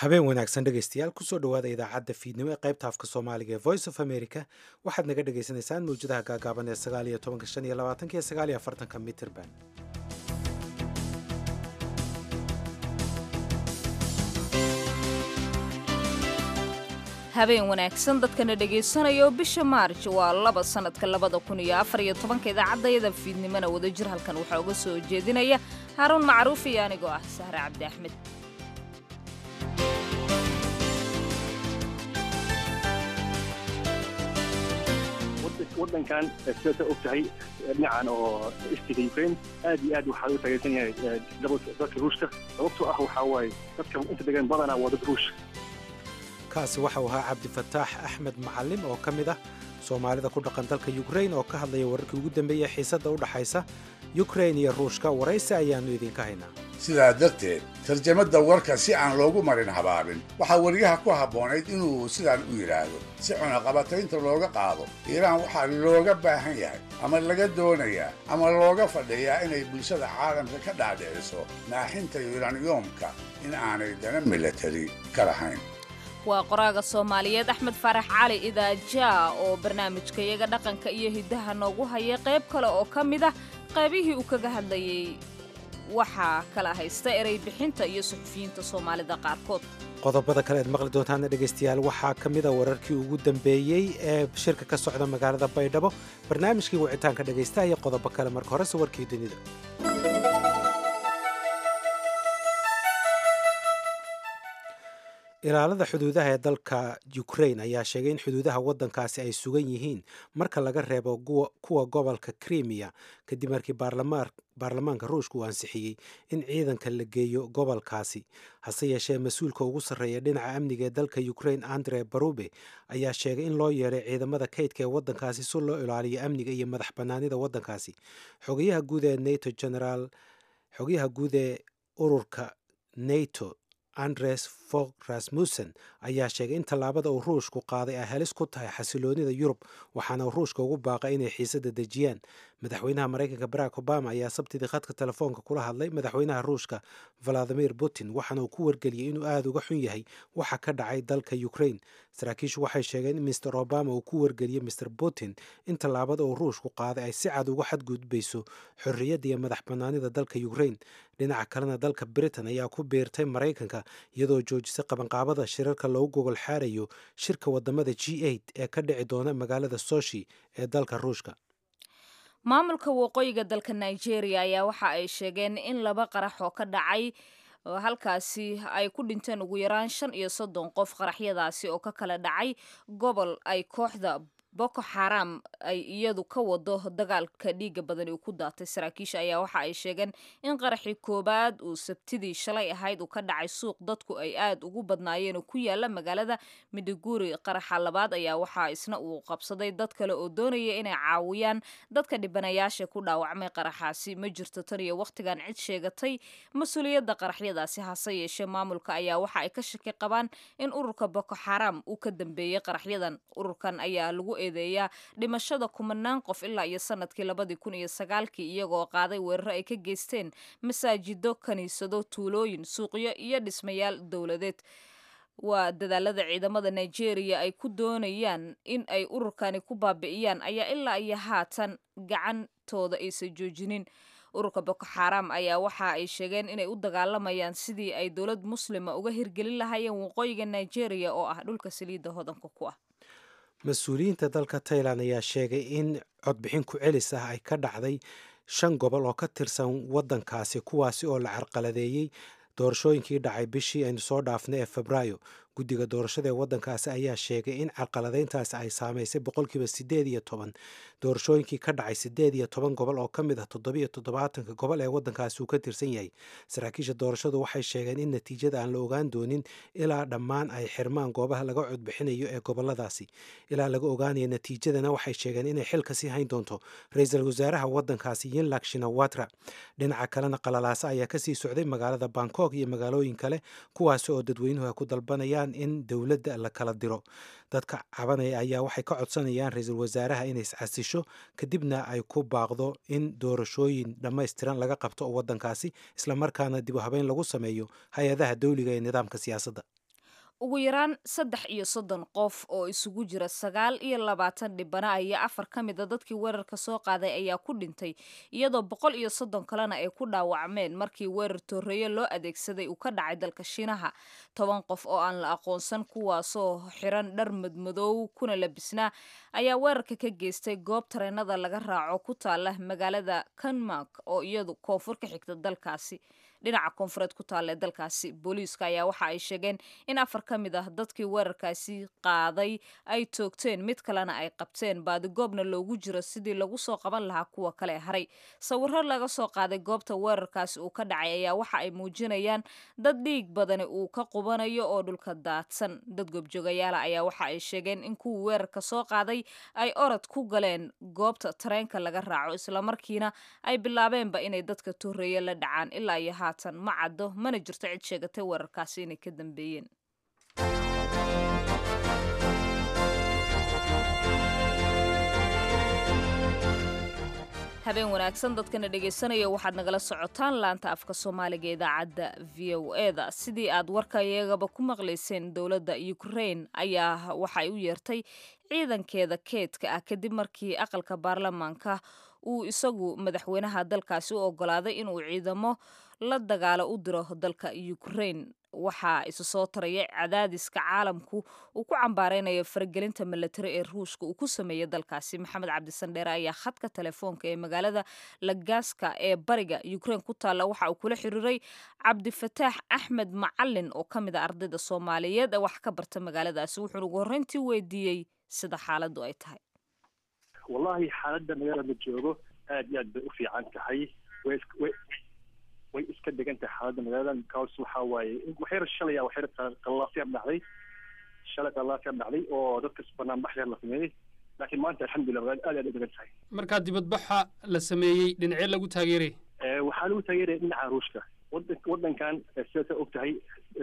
habeen wanaagsan dhegaystayaal kusoo dhowaada idaacadda fiidnimo ee qaybta afka soomaaliga ee voice of america waxaad naga dhagaysanaysaan mawjadaha gaagaaban ee sagaal iyo tobanka shan iyo labaatanka iyo sagaal iyo afartanka mitirban habeen wanaagsan dadkana dhegaysanaya oo bisha maarj waa laba sannadka labada kun iyo afar iyo tobanka idaacadayada fiidnimona wadajir halkan waxaa uga soo jeedinaya haaruun macruuf iyo anigoo ah sahre cabdi axmed wadankan sidaasa og tahay dhinacan oo istiga ukraine aad iyo aad waxaa u taageersan yahay dalka ruushka sababtoo ah waxaa waaye dadka inta degan badanaa waa dad ruush kaasi waxau ahaa cabdifataax axmed macalin oo ka mid ah soomaalida ku dhaqan dalka yukrain oo ka hadlaya wararkii ugu dambeeya xiisadda u dhaxaysa yukrain iyo ruushka waraysi ayaannu idinka haynaa sidaa darteed tarjamadda warka si aan loogu marin habaabin waxaa weriyaha ku habboonayd inuu sidaan u yidhaahdo si cunaqabataynta looga qaado iiraan waxaa looga baahan yahay ama laga doonayaa ama looga fadhiyaa inay bulshada caalamka ka dhaadhiciso naaxinta yuraniyomka in aanay dana milatari ka lahayn waa qoraaga soomaaliyeed axmed faarax cali idaajaa oo barnaamijka iyaga dhaqanka iyo hiddaha noogu hayay qayb kale oo ka mid ah qaybihii uu kaga hadlayay waxaa kala haysta erey bixinta iyo suxufiyiinta soomaalida qaarkood qodobada kale eed maqli doontaana dhegaystayaal waxaa ka mid a wararkii ugu dambeeyey ee shirka ka socda magaalada baydhabo barnaamijkii wicitaanka dhegaystaha iyo qodobo kale marka horese warkii dunida ilaalada xuduudaha ee dalka ukrain ayaa sheegay in xuduudaha waddankaasi ay sugan yihiin marka laga reebo kuwa gobolka krimiya kadib markii baarlamaanka ruushka uu ansixiyey in ciidanka la geeyo gobolkaasi hase yeeshee mas-uulka ugu sarreeya dhinaca amniga ee dalka ukrain andre barube ayaa sheegay in loo yeedhay ciidamada kaydka ee waddankaasi si loo ilaaliyo amniga iyo madax bannaanida waddankaasi xogayaha guud ee nato generaal xogayaha guud ee ururka nato andres fog rasmussen ayaa sheegay in tallaabada uu ruushku qaaday ay halis ku tahay xasiloonida yurub waxaana ruushka ugu baaqay inay xiisadda dejiyaan madaxweynaha maraykanka barack obama ayaa sabtidii khadka telefoonka kula hadlay madaxweynaha ruushka valadimir putin waxaana uu ku wargeliyey inuu aada uga xun yahay waxa ka dhacay dalka ukrain saraakiishu waxay sheegeen in mister obama uu ku wargeliyey mister putin in tallaabada uu ruushku qaaday ay si cad uga xadgudbayso xorriyadda iyo madax bannaanida dalka ukrain dhinaca kalena dalka britain ayaa ku biirtay maraykanka iyadoo joojisay qabanqaabada shirarka loogu gogol xaarayo shirka wadamada g eight ee ka dhici doona magaalada soshi ee dalka ruushka maamulka waqooyiga dalka nigeria ayaa waxa ay sheegeen in laba qarax oo ka dhacay halkaasi ay ku dhinteen ugu yaraan shan iyo soddon qof qaraxyadaasi oo ka kala dhacay gobol ay kooxda boko xaram ay iyadu ka wado dagaalka dhiiga badan uu ku daatay saraakiisha ayaa waxa ay sheegeen in qaraxii koowaad uu sabtidii shalay ahayd uu ka dhacay suuq dadku ay aad ugu badnaayeen oo ku yaala magaalada midiguri qaraxa labaad ayaa waxaa isna uu qabsaday dad kale oo doonaya inay caawiyaan dadka dhibanayaasha ku dhaawacmay qaraxaasi ma jirto tan iyo wakhtigan cid sheegatay mas-uuliyadda qaraxyadaasi hase yeeshee maamulka ayaa waxa ay ka shaki qabaan in ururka boko xaram uu ka dambeeyey qaraxyadan ururkan ayaa lagu eedeeyaa dhimashada kumanaan qof ilaa iyo sanadkii labadii kun iyo sagaalkii iyagoo qaaday weeraro ay ka geysteen masaajido kiniisado tuulooyin suuqyo iyo dhismayaal dowladeed waa dadaalada ciidamada nigeria ay ku doonayaan in ay ururkani ku baabi'iyaan ayaa ilaa iyo haatan gacantooda aysan joojinin ururka boko xaram ayaa waxa ay sheegeen inay u dagaalamayaan sidii ay dowlad muslima uga hirgelin lahaayeen waqooyiga nigeria oo ah dhulka saliidda hodanka ku ah mas-uuliyiinta dalka tailan ayaa sheegay in codbixin ku celis ah ay ka dhacday shan gobol oo ka tirsan waddankaasi kuwaasi oo la carqaladeeyey doorashooyinkii dhacay bishii aynu soo dhaafnay ee febraayo guddiga doorashada ee waddankaasi ayaa sheegay in carqaladeyntaasi ay saamaysay boqolkiiba siddeed iyo toban doorashooyinkii ka dhacay siddeed iyo toban gobol oo ka mid ah toddobiyo toddobaatanka gobol ee waddankaasi uu ka tirsan yahay saraakiisha doorashadu waxay sheegeen in natiijada aan la ogaan doonin ilaa dhammaan ay xirmaan goobaha laga codbixinayo ee goboladaasi ilaa laga ogaanaya natiijadana waxay sheegeen inay xilka sii hayn doonto ra-iisul wasaaraha waddankaasi yinlak shinawatra dhinaca kalena qalalaasa ayaa kasii socday magaalada bangkok iyo magaalooyin kale kuwaasi oo dadweynuhu ay ku dalbanayaan in dowladda la kala diro dadka cabanaya ayaa waxay ka codsanayaan ra-iisul wasaaraha inay iscasisho kadibna ay ku baaqdo in doorashooyin dhammaystiran laga qabto waddankaasi islamarkaana dib u habeyn lagu sameeyo hay-adaha dowliga ee nidaamka siyaasadda ugu yaraan saddex iyo soddon qof oo isugu jira sagaal iyo labaatan dhibana ayaa afar ka mid a dadkii weerarka soo qaaday ayaa ku dhintay iyadoo boqol iyo soddon kalena ay ku dhaawacmeen markii weerar tooreeye loo adeegsaday uu ka dhacay dalka shiinaha toban qof oo aan la aqoonsan kuwaasoo xiran dhar madmadoow kuna labisnaa ayaa weerarka ka geystay goob tareenada laga raaco ku taala magaalada kanmark oo iyadu koonfur ka xigta dalkaasi dhinaca koonfureed ku taalla ee dalkaasi booliiska ayaa waxa ay sheegeen in afar ka mid ah dadkii weerarkaasi qaaday ay toogteen mid kalena ay qabteen baadigoobna loogu jiro sidii lagu soo qaban lahaa kuwa kale haray sawiro laga soo qaaday goobta weerarkaasi uu ka dhacay ayaa waxa ay muujinayaan dad dhiig badani uu ka qubanayo oo dhulka daadsan dad goobjoogayaala ayaa waxa ay sheegeen in kuwii weerarka soo qaaday ay orod ku galeen goobta tareenka laga raaco islamarkiina ay bilaabeenba inay dadka tooreeye la dhacaan ilaa iyo haatan ma caddo mana jirto cid sheegatay weerarkaasi inay ka dambeeyeen habeen wanaagsan dadkana dhegaysanaya waxaad nagala socotaan laanta afka soomaaliga ee idaacadda v o eda sidii aad warka iyagaba ku maqlayseen dowladda ukraine ayaa waxay u yeertay ciidankeeda keedka ah kadib markii aqalka baarlamaanka uu isagu madaxweynaha dalkaasi u ogolaaday inuu ciidamo la dagaalo u diro dalka ukraine waxaa isu soo taraya cadaadiska caalamku uu ku cambaareynayo faragelinta milatari ee ruushka uu ku sameeyey dalkaasi maxamed cabdisandheere ayaa khadka telefoonka ee magaalada lagaaska ee bariga ukraine ku taalla waxa uu kula xiriiray cabdifataax axmed macalin oo ka mid a ardayda soomaaliyeed ee wax ka barta magaaladaasi wuxuuna ugu horreyntii weydiiyey sida xaaladdu ay tahay wallahi xaaladda magaalada joogo aad iyo aad bay u fiican tahay way way iska degan tahay xaaladda magaalada because waxa waaye waxyar shalay a waxyar qallaafyar dhacday shalay qallaafyar dhacday oo dadka banaanbax yar la sameeyey laakiin maanta alxamdulillah magaalada aad aad u degan tahay markaa dibadbaxa la sameeyey dhinacee lagu taageeray waxaa lagu taageeraya dhinaca ruushka wadan wadankan sidaasa og tahay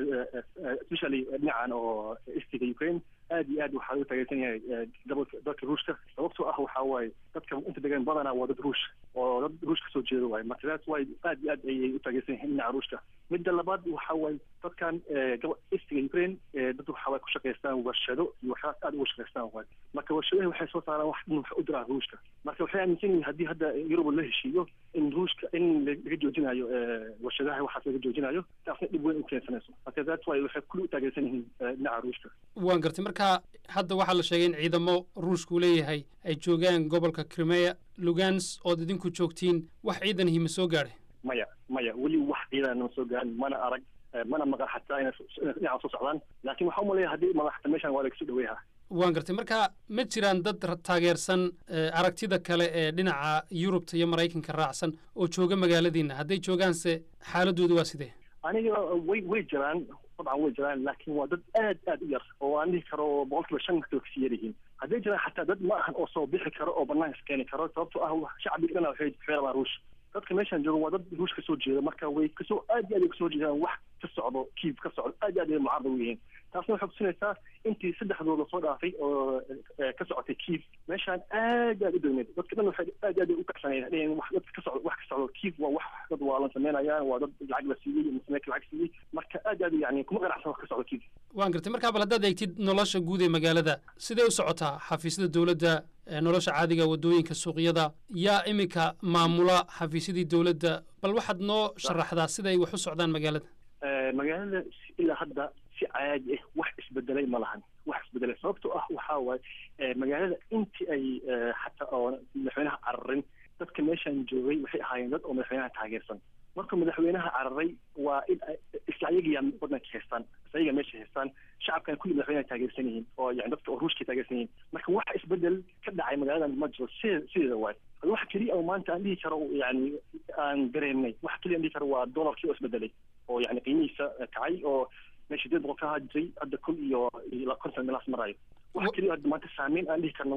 especially dhinacan oo istiga ukraine aad iyo aad waxaa lagu taageersan yahay dalka ruushka sababtoo ah waxaa waaye dadka inta degan badanaa waa dad ruush oo dad ruush kasoo jeeda waaye marka that's why aad iyo aad ayay u taageersan yihiin dhinaca ruushka midda labaad waxa waaye dadkan istiga ukraine dad waxa way ku shaqaystaan warshado iyo waxyaas aad uga shaqaystaan waaye marka warshadahi waxay soo saaraan wax dhin wax u diraan ruushka marka waxay aaminsan yihiin haddii hadda yurub la heshiiyo in ruushka in laga joojinayo warshadaha waxaas laga joojinayo taasna dhib weyn u keensanayso marka that's why waxay kulli u taageersan yihiin dhinaca ruushka waan gartay marka hadda waxaa la sheegay in ciidamo ruushku leeyahay ay joogaan gobolka crimea lugans ood idinku joogtiin wax ciidan hima soo gaadhay maya maya weli wax ciidan nama soo gaarin mana arag mana maqan xataa inay dhinaca soo socdaan laakiin waxaa umaleeya haddii madaxta meeshan waa lagasoo dhaweeyaha waan gartay marka ma jiraan dad taageersan aragtida kale ee dhinaca yurubta iyo maraykanka raacsan oo jooga magaaladiina hadday joogaanse xaaladoodu waa sidee aniga way way jiraan dabcan way jiraan laakiin waa dad aad aad u yar oo aan dhihi karo boqol kiiba shan dadka kasii yar yihiin hadday jiraan xataa dad ma ahan oo soo bixi karo oo banaanka iskeeni karo sababtoo ah shacbiga dhana waxay waxay rabaan ruush dadka meeshan jooga waa dad ruush kasoo jeeda marka way kasoo aad iyo aad ay kasoo jeedaan wax ka socdo kiib ka socdo aad iyo aad ay mucaarad u yihiin taasna waxay kusinaysaa intii saddexdood lasoo dhaafay oo ka socotay kiib meeshaan aad aad u degneed dadka dhan waxay aad aad u kacsanayeen dheheen wax dadka ka socdo wax ka socdo kiib waa wax dad waalan sameynayaan waa dad lacag la siiyey muslimeedka lacag siiyey marka aad aad yani kuma qanacsan wax ka socdo kiib waan gartay markaa bal haddaad eegtid nolosha guud ee magaalada sidee u socotaa xafiisyada dowladda nolosha caadiga waddooyinka suuqyada yaa iminka maamula xafiisyadii dowladda bal waxaad noo sharaxdaa sida ay wax u socdaan magaalada magaalada ilaa hadda si caadi ah wax isbedelay ma lahan wax isbedelay sababtoo ah waxaa waaye magaalada intii ay xataa oo madaxweynaha cararin dadka meeshan joogay waxay ahaayeen dad oo madaxweynaha taageersan markuu madaxweynaha cararay waa in isla ayagiya wadanka haystaan isla ayaga meesha haystaan shacabkan kulli madaxweynaha taageersan yihiin oo yani dadka oo ruushka taageersan yihiin marka wax isbedel ka dhacay magaaladan ma jiro side sideeda waay wax keliya oo maanta aan dhihi karo yani aan dareemnay wax keliya aan dhihi karo waa dolarkii oo isbedelay oo yani qiimihiisa kacay oo meesha sideed boqol ka ahaa jiray hadda kun iyo iyo konton meelaas marayo wax keliya hadda maanta saameyn aan dhihi karno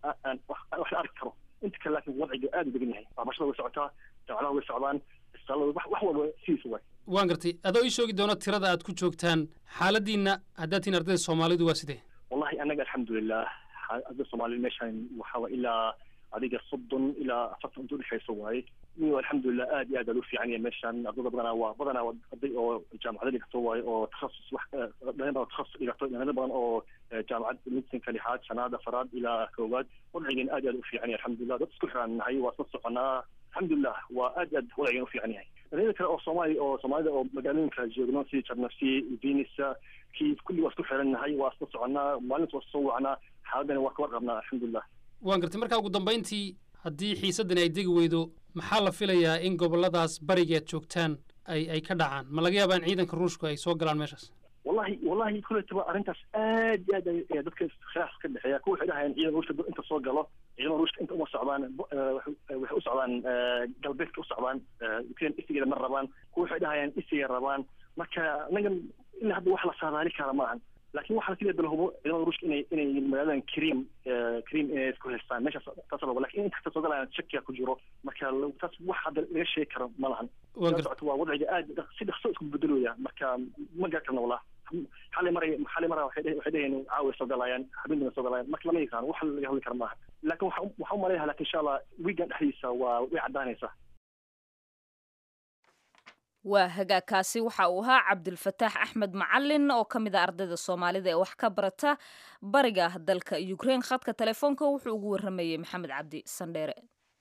wax la arki karo inta kale laakiin wadciga aad u degan yahay waxbarashada way socotaa jaamacadaha way socdaan isbitaalada wax wax walba sidiisa waay waan gartay adoo ii sheegi doona tirada aad ku joogtaan xaaladiina haddaad tihiin ardayda soomaalidu waa sidee wallahi annaga alxamdulilah ardayda soomaalida meeshan waxaa ilaa adiga soddon ilaa afartan inta udhexeysa waaye iyo alxamdulilah aad iyo aad aad u fiican yahay meeshaan ardada badanaa waa badanaa waa arday oo jaamacada dhigato waayo oo takhasus wax dhalin oo takhasus dhigato dhalin badan oo jaamacad midsinka lixaad shanaad afaraad ilaa koowaad wadcigan aad iyo aad u fiican yahay alxamdulilah dad isku xiran nahay waa isla soconaa alxamdulilah waa aad iyo aad wadcigan u fiican yahay dhalinyada kale oo soomaali oo soomaalida oo magaalooyinka joogno sida jarnafsi venisa kii kulli waa isku xiran nahay waa isla soconaa maalinta waa soo wacnaa xaaladana waa ka warqabnaa alxamdulilah waan gartay markaa ugu dambayntii haddii xiisaddani ay degi weydo maxaa la filayaa in gobolladaas barigeed joogtaan ay ay ka dhacaan ma laga yaabaa in ciidanka ruushku ay soo galaan meeshaas wallahi wallahi kuletaba arrintaas aad iyo aad ay dadka khilaaf ka dhexeeya kuwa waxay dhahayaan ciidan ruushka inta soo galo ciidamada ruushka inta uma socdaan waxay u socdaan galbeedka u socdaan ukraine isigeeda ma rabaan kuwa waxay dhahayaan isigay rabaan marka anagan ilaa hadda wax la saadaali kara maahan laakiin waxaa kaliya dalhubo ciidamada ruushka inay inay magaaladan krim krim inay isku haystaan meeshaas taas rabo lakin inta kasta soo galayaan shakiya ku jiro marka taas wax hadda laga sheegi karo ma lahan socoto waa wadciga aad si dhaqso isku bedelooya marka ma gaar karna wallah xalay maray xalay mara waxay dhaheen caawa soo galayaan habeenkina soo galayaan marka lama yaqaan wax laga hadli kara maaha laakin waxa waxaa umaleeyaha lakin insha allah weegan dhexdiisa waa way caddaanaysaa waa hagaagkaasi waxa uu ahaa cabdilfataax axmed macalin oo ka mid a ardayda soomaalida ee wax ka barata bariga dalka ukraine khadka telefoonka wuxuu ugu waramayey maxamed cabdi sandheere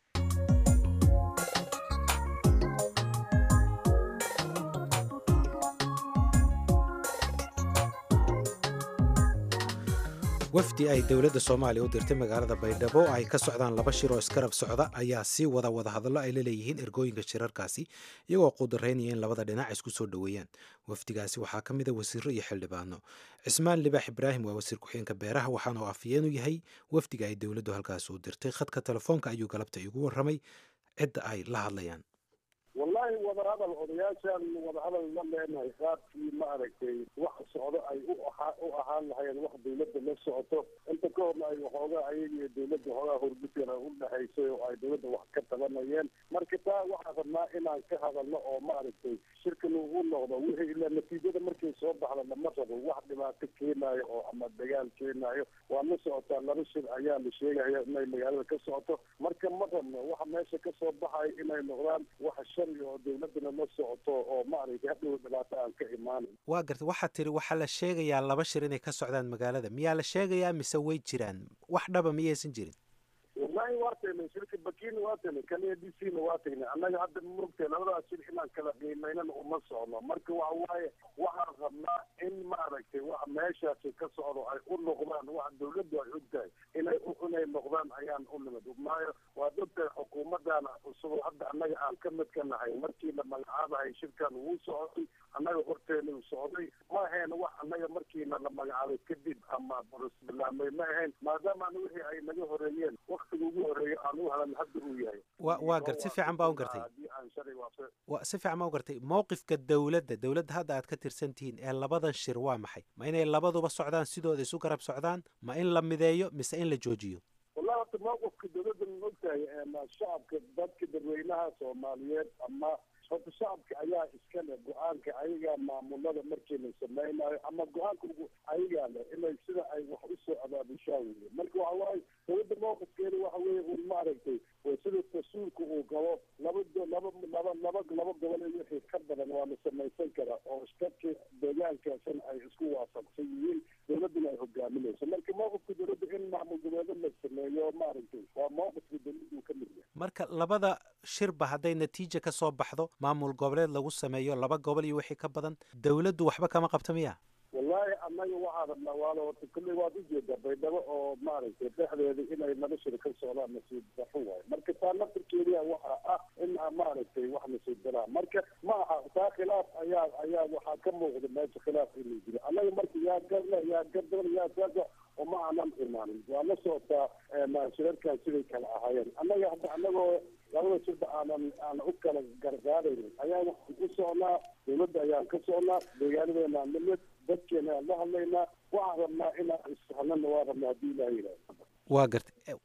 wafdi ay dowladda soomaaliya u dirtay magaalada baydhabo ay ka socdaan laba shir oo iskarab socda ayaa sii wada wadahadallo ay la leeyihiin ergooyinka shirarkaasi iyagoo qudaraynaya in labada dhinac isku soo dhoweeyaan wafdigaasi waxaa ka mida wasiiro iyo xildhibaano cismaan libaax ibraahim waa wasiir ku-xigeenka beeraha waxaana uu afyeenu yahay wafdiga ay dowladdu halkaasi u dirtay khadka telefoonka ayuu galabta igu warramay cidda ay la hadlayaan wallahi wadahadal odayaashaan wadahadal la leenahay qaabkii ma aragtay wax socdo ay u ahaa u ahaan lahayeen wax dawladda la socoto inta ka horna ay waxoogaa ayaga iyo dawladda hoogaa horgutira u dhexaysay oo ay dawladda wax ka tabanayeen marka taa waxaan rabnaa inaan ka hadalno oo ma aragtay shirkan uu noqdo wixii ilaa natiijada markay soo baxda lama rabo wax dhibaato keenaayo oo ama dagaal keenaayo waa la socotaa laba shir ayaa la sheegaya inay magaalada ka socoto marka ma rabno waxa meesha ka soo baxaya inay noqdaan wax sharci oo dawladana la socoto oo maaragtay hadhow dhibaato aan ka imaanin waa gartay waxaad tiri waxaa la sheegayaa laba shir inay ka socdaan magaalada miyaa la sheegayaa mise way jiraan wax dhaba miyaysan jirin wallahi waa tagnay shirka bakina waa tagnay kan a d c na waa tagnay annaga hadda murugtay labadaas shir inaan kala qiimaynana uma socno marka waxa waaye waxaan rabnaa in maaragtay waxa meeshaasi ka socdo ay u noqdaan wax dawladdu ay og tahay inay inay noqdaan ayaan u nimid maayo waad og tahay xukuumadana cusub hadda annaga aan ka mid ka nahay markii la magacaabahay shirkan wuu socday annaga horteena u socday ma ahayn wax annaga markiina la magacaabay kadib ama bilaamay ma ahayn maadaama wixii ay naga horeeyeen waktiga ugu horeeya aan u halan hadda uu yahay wa waa gar si fiican baa u gartay haddii aan shalay waafaq wa si fiican baa u gartay mowqifka dowladda dowladda hadda aad ka tirsan tihiin ee labadan shir waa maxay ma inay labaduba socdaan sidooda isu garab socdaan ma in la mideeyo mise in la joojiyo wallahi horta mowqifka dowladda ma ogtahay shacabka dadka dadweynaha soomaaliyeed ama horta shacabka ayaa iska leh go-aanka ayagaa maamulada markii la samaynayo ama go-aanka ayagaa leh inay sida ay wax usoo abaabushaan weye marka waxa waaye dowladda mowqifkeeda waxa weye un maaragtay sida tasuulka uu qabo laba laba laba laba laba gobol iyo wixii ka badan waa la samaysan karaa oo dadka deegaankaasna ay isku waafaqsan yihiin dowladduna ay hogaaminayso marka mowqifka dowladda in maamul goboleed la sameeyo maaragtay waa mowqifka dowladdu ka mid yahay marka labada shirba hadday natiija ka soo baxdo maamul goboleed lagu sameeyo laba gobol iyo wixii ka badan dowladdu waxba kama qabta miya wallahi annaga waxaa rabnaa waala horta kulley waad ujeedaa baydhabo oo maaragtay dhexdeeda inay laba shir ka socdaan nasiib daxo waayo marka taa naftirkeediya waxaa ah in maaragtay wax nasiib daraa marka ma aha taa khilaaf ayaa ayaa waxaa ka muuqda meesha khilaaf inuu jiro annaga marka yaa garle yaa gardoon yaa saasa oo ma aanan imaanin waa la socotaa shirarkan siday kala ahaayeen annaga hadda annagoo labada shirba aanan aan u kala gargaaraynin ayaa waxaan ku socnaa dowladda ayaan ka socnaa deegaanadeena nimid dadkeena aan la hadlaynaa waxaan rabnaa inaan isfahanana waa rabnaa haddii ilaha yidhahdo waa gartay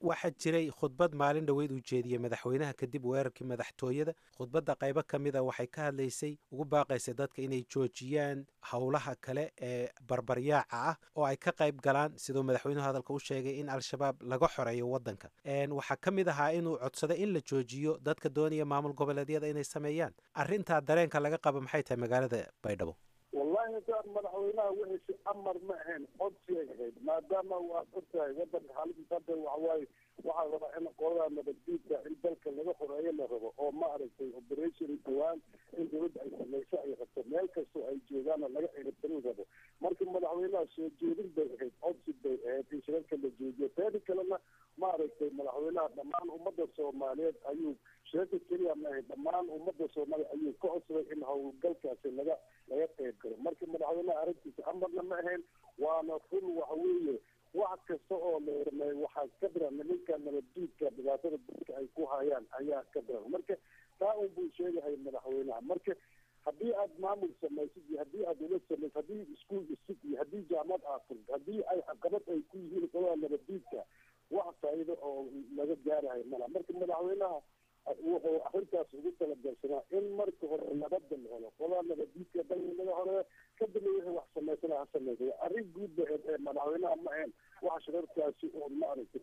waxaa jiray khudbad maalin dhoweyd uu jeediyey madaxweynaha kadib weerarkii madaxtooyada khudbadda qaybo ka mida waxay ka hadlaysay ugu baaqaysay dadka inay joojiyaan howlaha kale ee barbaryaaca ah oo ay ka qayb galaan siduu madaxweynuhu hadalka u sheegay in al-shabaab laga xoreeyo waddanka waxaa ka mid ahaa inuu codsaday in la joojiyo dadka doonaya maamul goboleedyada inay sameeyaan arrintaa dareenka laga qabo maxay tahay magaalada baydhabo wallahi daan madaxweynaha wixiisi amar ma ahayn codsiyay ahayd maadaama waad og tahay wadanka xaaladdiisa hadda waxawaaye waxaa rabaa in qolada nabaddiidka in dalka laga xoreeyo la rabo oo ma aragtay operation dhawaan in dawladda ay samayso ay rabto meel kastoo ay joogaana laga ciribtarin rabo marka madaxweynaha soo jeedin bay ahayd codsi bay ahayd in shirarka la joojiyo teeda kalena ma aragtay madaxweynaha dhammaan ummadda soomaaliyeed ayuu shirarka keliya ma ahayd dhammaan ummadda soomaaliya ayuu ka codsaday in howlgalkaasi laga laga qayb galo marka madaxweynaha arrintiisa amarna ma ahayn waana run waxa weeye wax kasta oo la sameeyo waxaa ka daran nimanka nabaddiidka dhibaatada dadka ay ku hayaan ayaa ka daran marka taa un buu sheegahay madaxweynaha marka haddii aad maamul samaysid iyo haddii aad ula samaysid haddii iskuol dhisid iyo haddii jaamad aad furd haddii ay caqabad ay ku yihiin qolada nabaddiidka wax faa'iido oo laga gaarahay mala marka madaxweynaha wuxuu arrintaas ugu talagalsanaa in marka hore nabadda la helo qolaa nabaddiidka dalka laga horeeyo kadibna wixii wax samaysana ha samaysay arrin guud ba ee madaxweynaha ma ahayn wax shirarkaasi oo ma aragtay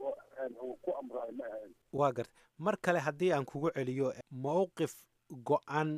uu ku amraay ma ahayn waa garta mar kale haddii aan kugu celiyo mowqif go-an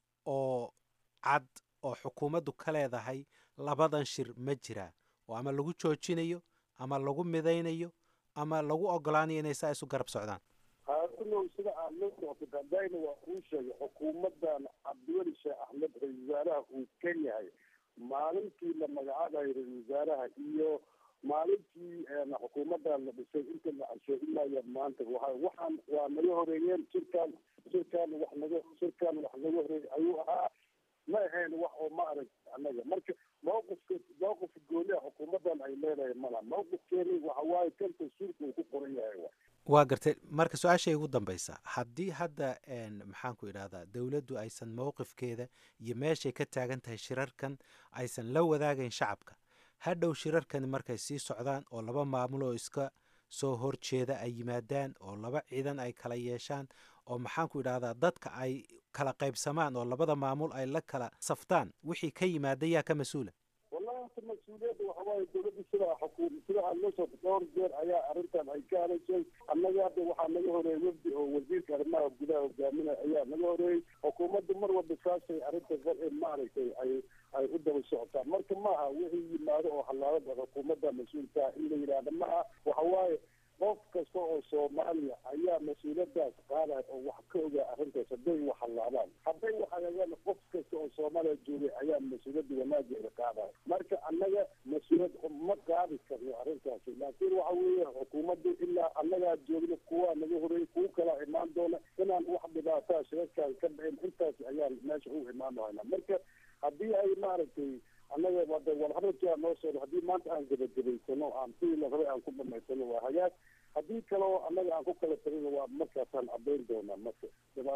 oo cad oo xukuumaddu ka leedahay labadan shir ma jiraa oo ama lagu joojinayo ama lagu midaynayo ama lagu ogolaanayo inay saa isu garab socdaan haarinow sida aad la socotay hadayna waa kuu sheegay xukuumaddan cabdiweli sheekh axmed ra-isul wasaaraha uu ka yahay maalintii la magacaabayo ra-isul wasaaraha iyo maalintii xukuumaddan la dhisay inta la arshay ilaa iyo maanta waa waxaan waa naga horeeyeen shirkaan shirkaan wax naga shirkaan wax naga horeeyey ayuu ahaa ma ahayn wax oo ma arag annaga marka mawqifka mawqifka gooniha xukuumaddan ay leedahay mala mawqifkeeni waxa waaye kan tasuulka uu ku qoran yahay wa waa gartay marka su-aashay ugu dambaysa haddii hadda maxaan ku idhahdaa dowladdu aysan mowqifkeeda iyo meeshay ka taagan tahay shirarkan aysan la wadaagayn shacabka hadhow shirarkani markay sii socdaan oo laba maamul oo iska soo horjeeda ay yimaadaan oo laba ciidan ay kala yeeshaan oo maxaan ku idhahdaa dadka ay kala qaybsamaan oo labada maamul ay la kala saftaan wixii ka yimaada yaa ka mas-uula wallahi horta mas-uuliyadda waxa waaye dowladda sidaa xukuum sida aad la socto dhowr jeer ayaa arrintan ay ka hadashay annaga hadda waxaa naga horeeyey wafdi oo wasiirka arrimaha gudaha hogaaminaya ayaa naga horeeyey xukuumaddu mar walba saasay arrinta maaragtay ay ay u daba socotaan marka maaha wixii yimaado oo hallaabada xukuumadda mas-uulkaa in la yidhaahda maaha waxa waaye qof kasta oo soomaaliya ayaa mas-uuliyadaas qaadaya oo wax ka ogaa arrintaas hadday wax hallaabaan hadday wax hagaagaan qof kasta oo soomaaliya joogay ayaa mas-uuliyadda wanaageeda qaadaya marka annaga mas-uuliyad ma qaadi karno arrintaasi laakiin waxa weeye xukuumaddu ilaa annagaa joogna kuwaa naga horeeyey kuwo kalaa imaan doona inaan wax dhibaataa shirarkaan ka dhicin intaas ayaan meesha u imaan doonaa marka haddii ay maaragtay annaga wada walharadkaa noo socdo haddii maanta aan gebagabaysano aan sidii la rabay aan ku dhamaysano waa hagaag haddii kaleo annaga aan ku kala tagino waa markaasaan caddayn doonaa marka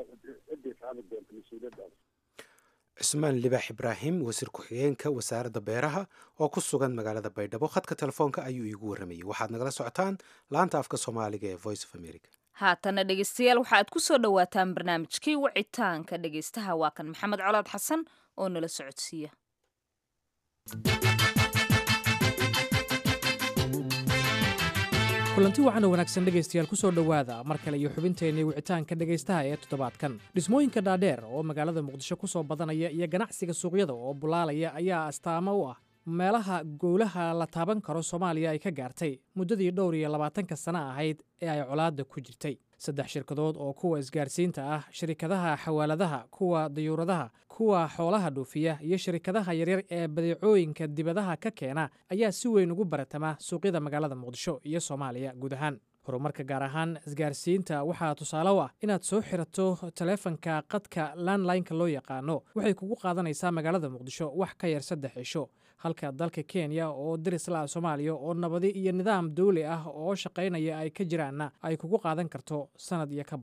ciday qaadi doonta mas-uuliyaddaas cusmaan libaax ibraahim wasiir ku-xigeenka wasaaradda beeraha oo ku sugan magaalada baydhabo khadka telefoonka ayuu iigu warramayey waxaad nagala socotaan laanta afka soomaaliga ee voice of america haatana dhegeystayaal waxa aad ku soo dhowaataan barnaamijkii wicitaanka dhegeystaha waa kan maxamed colaad xasan oo nala socodsiiya kulanti waxaana wanaagsan dhegaystayaal ku soo dhowaada mar kale iyo xubinteennii wicitaanka dhegaystaha ee toddobaadkan dhismooyinka dhaadheer oo magaalada muqdisho ku soo badanaya iyo ganacsiga suuqyada oo bulaalaya ayaa astaamo u ah meelaha gowlaha la taaban karo soomaaliya ay ka gaartay muddadii dhowr iyo labaatanka sano ahayd ee ay colaadda ku jirtay saddex shirkadood oo kuwa isgaarsiinta ah shirikadaha xawaaladaha kuwa dayuuradaha kuwa xoolaha dhuufiya iyo shirikadaha yaryar ee badeecooyinka dibadaha ka keena ayaa si weyn ugu baratama suuqyada magaalada muqdisho iyo soomaaliya guud ahaan horumarka gaar ahaan isgaarsiinta waxaa tusaale u ah inaad soo xirato taleefanka qadka landlineka loo yaqaano waxay kugu qaadanaysaa magaalada muqdisho wax ka yar saddex cisho halka dalka kenya oo darislaa soomaaliya oo nabadi iyo nidaam dawli ah oo shaqaynaya ay ka jiraanna ay kugu qaadan karto sanad iyo ka badan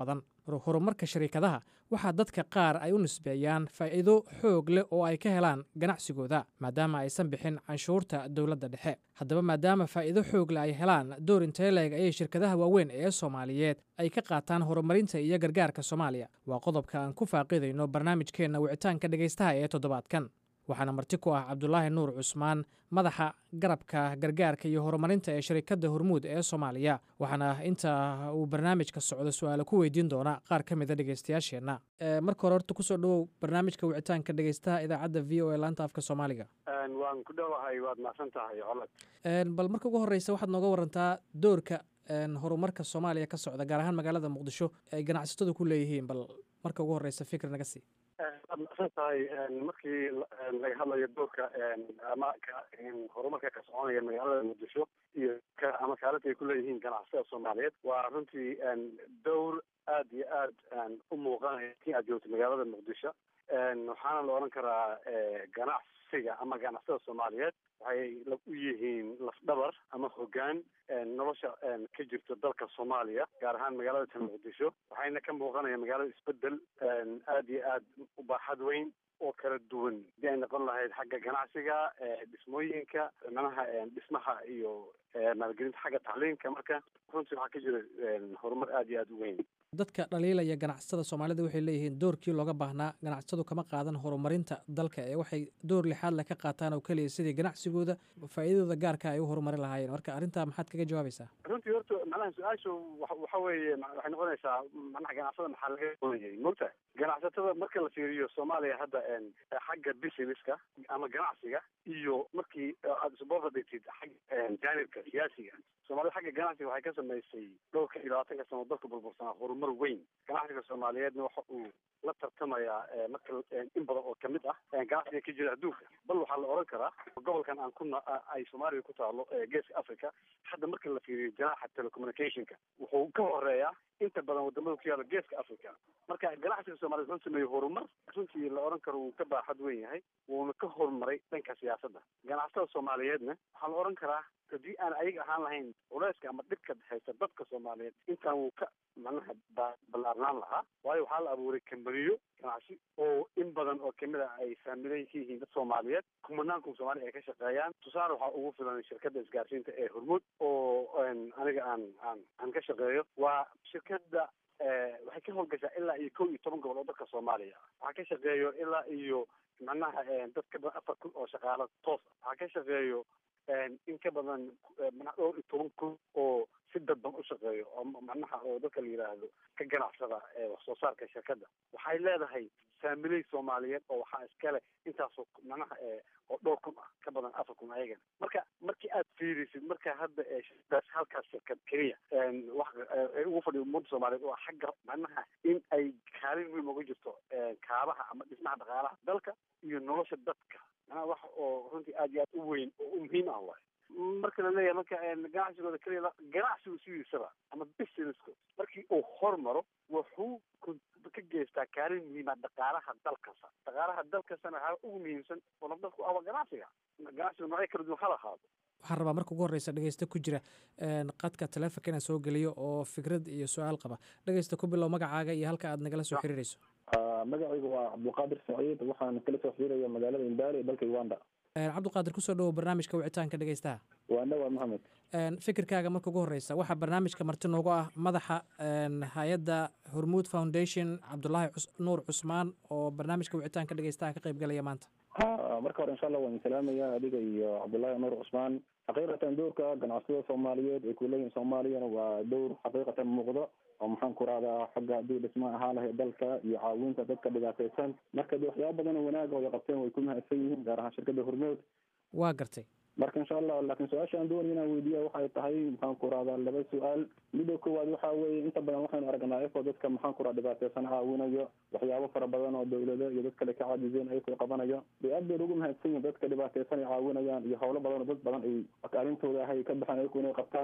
horumarka shariikadaha waxaa dadka qaar ay u nisbeeyaan faa'iido xoog leh oo ay ka helaan ganacsigooda maadaama aysan bixin canshuurta dowladda dhexe haddaba maadaama faa'iido xoog leh ay helaan door intee leeg ayay shirkadaha waaweyn ee soomaaliyeed ay ka qaataan horumarinta iyo gargaarka soomaaliya waa qodobka aan ku faaqidayno barnaamijkeenna wicitaanka dhegaystaha ee toddobaadkan waxaana marti ku ah cabdulaahi nuur cusmaan madaxa garabka gargaarka iyo horumarinta ee shirikadda hormuud ee soomaaliya waxaana inta uu barnaamijka socdo su-aalo ku weydiin doona qaar ka mida dhegeystayaasheenna marka hore horta kusoo dhowow barnaamijka wicitaanka dhegeystaha idaacadda v o e laanta afka soomaaliga waan ku dhowahay waad mahadsan tahay colad bal marka ugu horreysa waxaad nooga warantaa doorka horumarka soomaaliya ka socda gaar ahaan magaalada muqdisho ay ganacsatadu ku leeyihiin bal marka ugu horreysa fikir naga sii waad mahadsan tahay markii laga hadlayo doorka ama horumarka ka soconaya magaalada muqdisho iyo ama kaalinta ay kuleeyihiin ganacsatada soomaaliyeed waa runtii dowr aad iyo aad u muuqanaya kii aad joogto magaalada muqdisho waxaana la odhan karaa ganacsiga ama ganacsatada soomaaliyeed waxay u yihiin lafdhabar ama hogaan nolosha ka jirto dalka soomaaliya gaar ahaan magaalada tan muqdisho waxayna ka muuqanaya magaalada isbedel aad iyo aad u baaxad weyn oo kala duwan hadii ay noqon lahayd xagga ganacsiga dhismooyinka manaha dhismaha iyo maalgelinta xagga tacliinka marka runtii waxaa ka jira horumar aad iyo aad u weyn dadka dhaliilaya ganacsatada soomaalida waxay leeyihiin doorkii looga baahnaa ganacsatadu kama qaadan horumarinta dalka ee waxay door lixaad le ka qaataan oo keliya sidii ganacsigooda faa'iidadooda gaarka ay u horumarin lahaayeen marka arrintaa maxaad kaga jawaabaysaa runtii horta macnaha su-aashu waxa weeye waxay noqonaysaa macnaha ganacsada maxaa laga oonayay mogta ganacsatada marka la fiiriyo soomaaliya hadda xagga businesska ama ganacsiga iyo markii aad isboorta dhigtid xagga jaanibka siyaasiga soomaalida xagga ganacsiga waxay ka samaysay dhowrka iyo labaatanka sano dalka burbursanaa horumar weyn ganacsiga soomaaliyeedna waxa uu la tartamayaa marka in badan oo kamid ah ganacsiga ka jira adduunka bal waxaa la oran karaa gobolkan aan ku ay soomaaliya ku taalo geeska africa hadda marka la fiiriyo janaaxa telecommunicationka wuxuu ka horeeyaa inta badan wadamada ku yaala geeska africa marka ganacsiga soomaliyeed wuxuu sameeyey horumar runtii la oran karo wuu ka baaxad weyn yahay wuuna ka horumaray dhanka siyaasadda ganacsatada soomaaliyeedna waxaa la oran karaa haddii aan ayaga ahaan lahayn culeyska ama dhibka haysta dadka soomaaliyeed intaan wuu ka macnaha ballaarnaan lahaa waayo waxaa la abuuray kambaniyo ganacsi oo in badan oo kamid a ay faamilayn ka yihiin dad soomaaliyeed kumanaankum soomaaliya ay ka shaqeeyaan tusaale waxaa ugu filan shirkadda isgaarsiinta ee hormuud oo aniga aan aan aan ka shaqeeyo waa shirkadda waxay ka howlgashaa ilaa iyo kow iyo toban gobol oo dalka soomaaliya waxaa ka shaqeeyo ilaa iyo macnaha dad ka badan afar kun oo shaqaalo toos waxaa ka shaqeeyo in ka badan dhowr iyo toban kun oo si dadban u shaqeeyo oo macnaha oo dadka la yidhaahdo ka ganacsada wax soo saarka shirkadda waxay leedahay faamiley soomaaliyeed oo waxaa iskale intaasoo macnaha oo dhowr kun ah ka badan afar kun ayagan marka markii aad fiirisid marka hadda shirkadaas halkaas shirkad keliya wax ay ugu fadhiyo ummadda soomaaliyeed oo xagga macnaha in ay kaalin weyn uga jirto kaabaha ama dhismaha dhaqaalaha dalka iyo nolosha dadka macnaha wax oo runtii aad iyo aad u weyn oo u muhiim ah waay marka la leeyahay marka ganacsigooda keliya ganacsigu sidiisaba ama businesska markii uu hormaro wuxuu ka geystaa kaalin muhiima dhaqaalaha dalkasta dhaqaalaha dalkastana waxaa ugu muhiimsan oo nafdalku aba ganacsiga ganacsiga noocyo kala duwan hala ahaado waxaan rabaa marka ugu horreysa dhegeysta ku jira qadka taleefonka inaan soo geliyo oo fikrad iyo su-aal qaba dhegeysta ku bilow magacaaga iyo halka aad nagala soo xiriirayso magacaygu waa cabdulqaadir saciid waxaan kala soo xiriiraya magaalada imbaali ee dalka uganda cabdiqaadir kusoo dhowow barnaamijka wicitaanka dhegeystaha waa dhawaa maxamed fikirkaaga marka ugu horreysa waxaa barnaamijka marti noogu ah madaxa hay-adda hormuud foundation cabdulaahi nuur cusmaan oo barnaamijka wicitaanka dhegeystaha ka qayb galaya maanta marka hore insha allah waan salaamaya adiga iyo cabdullaahi nuur cusmaan xaqiiqatan dowrka ganacsatada soomaaliyeed ay kuleeyihin soomaaliyana waa dowr xaqiiqatan muuqdo oo maxaan ku rahdaa xagga haddii dhisma ahaa lahay dalka iyo caawinta dadka dhibaateysan marka de waxyaaba badan oo wanaag oo ay qabteen way ku mahadsan yihiin gaar ahaan shirkadda hormood waa gartay marka insha allah laakiin su-aasha aan doonaya inaan weydiiya waxay tahay maxaan ku rahdaa laba su-aal midda koowaad waxa weeye inta badan waxaynu aragnaa ayakoo dadka maxaan ku raha dhibaateysan caawinayo waxyaabo fara badan oo dawlado iyo dad kale ka caajizeen ayakoo qabanayo bay aad bayna ugu mahadsan yihin dadka dhibaateysan ay caawinayaan iyo howlo badan oo dad badan ay arintooda ahay ka baxaan ayaku inay qabtaan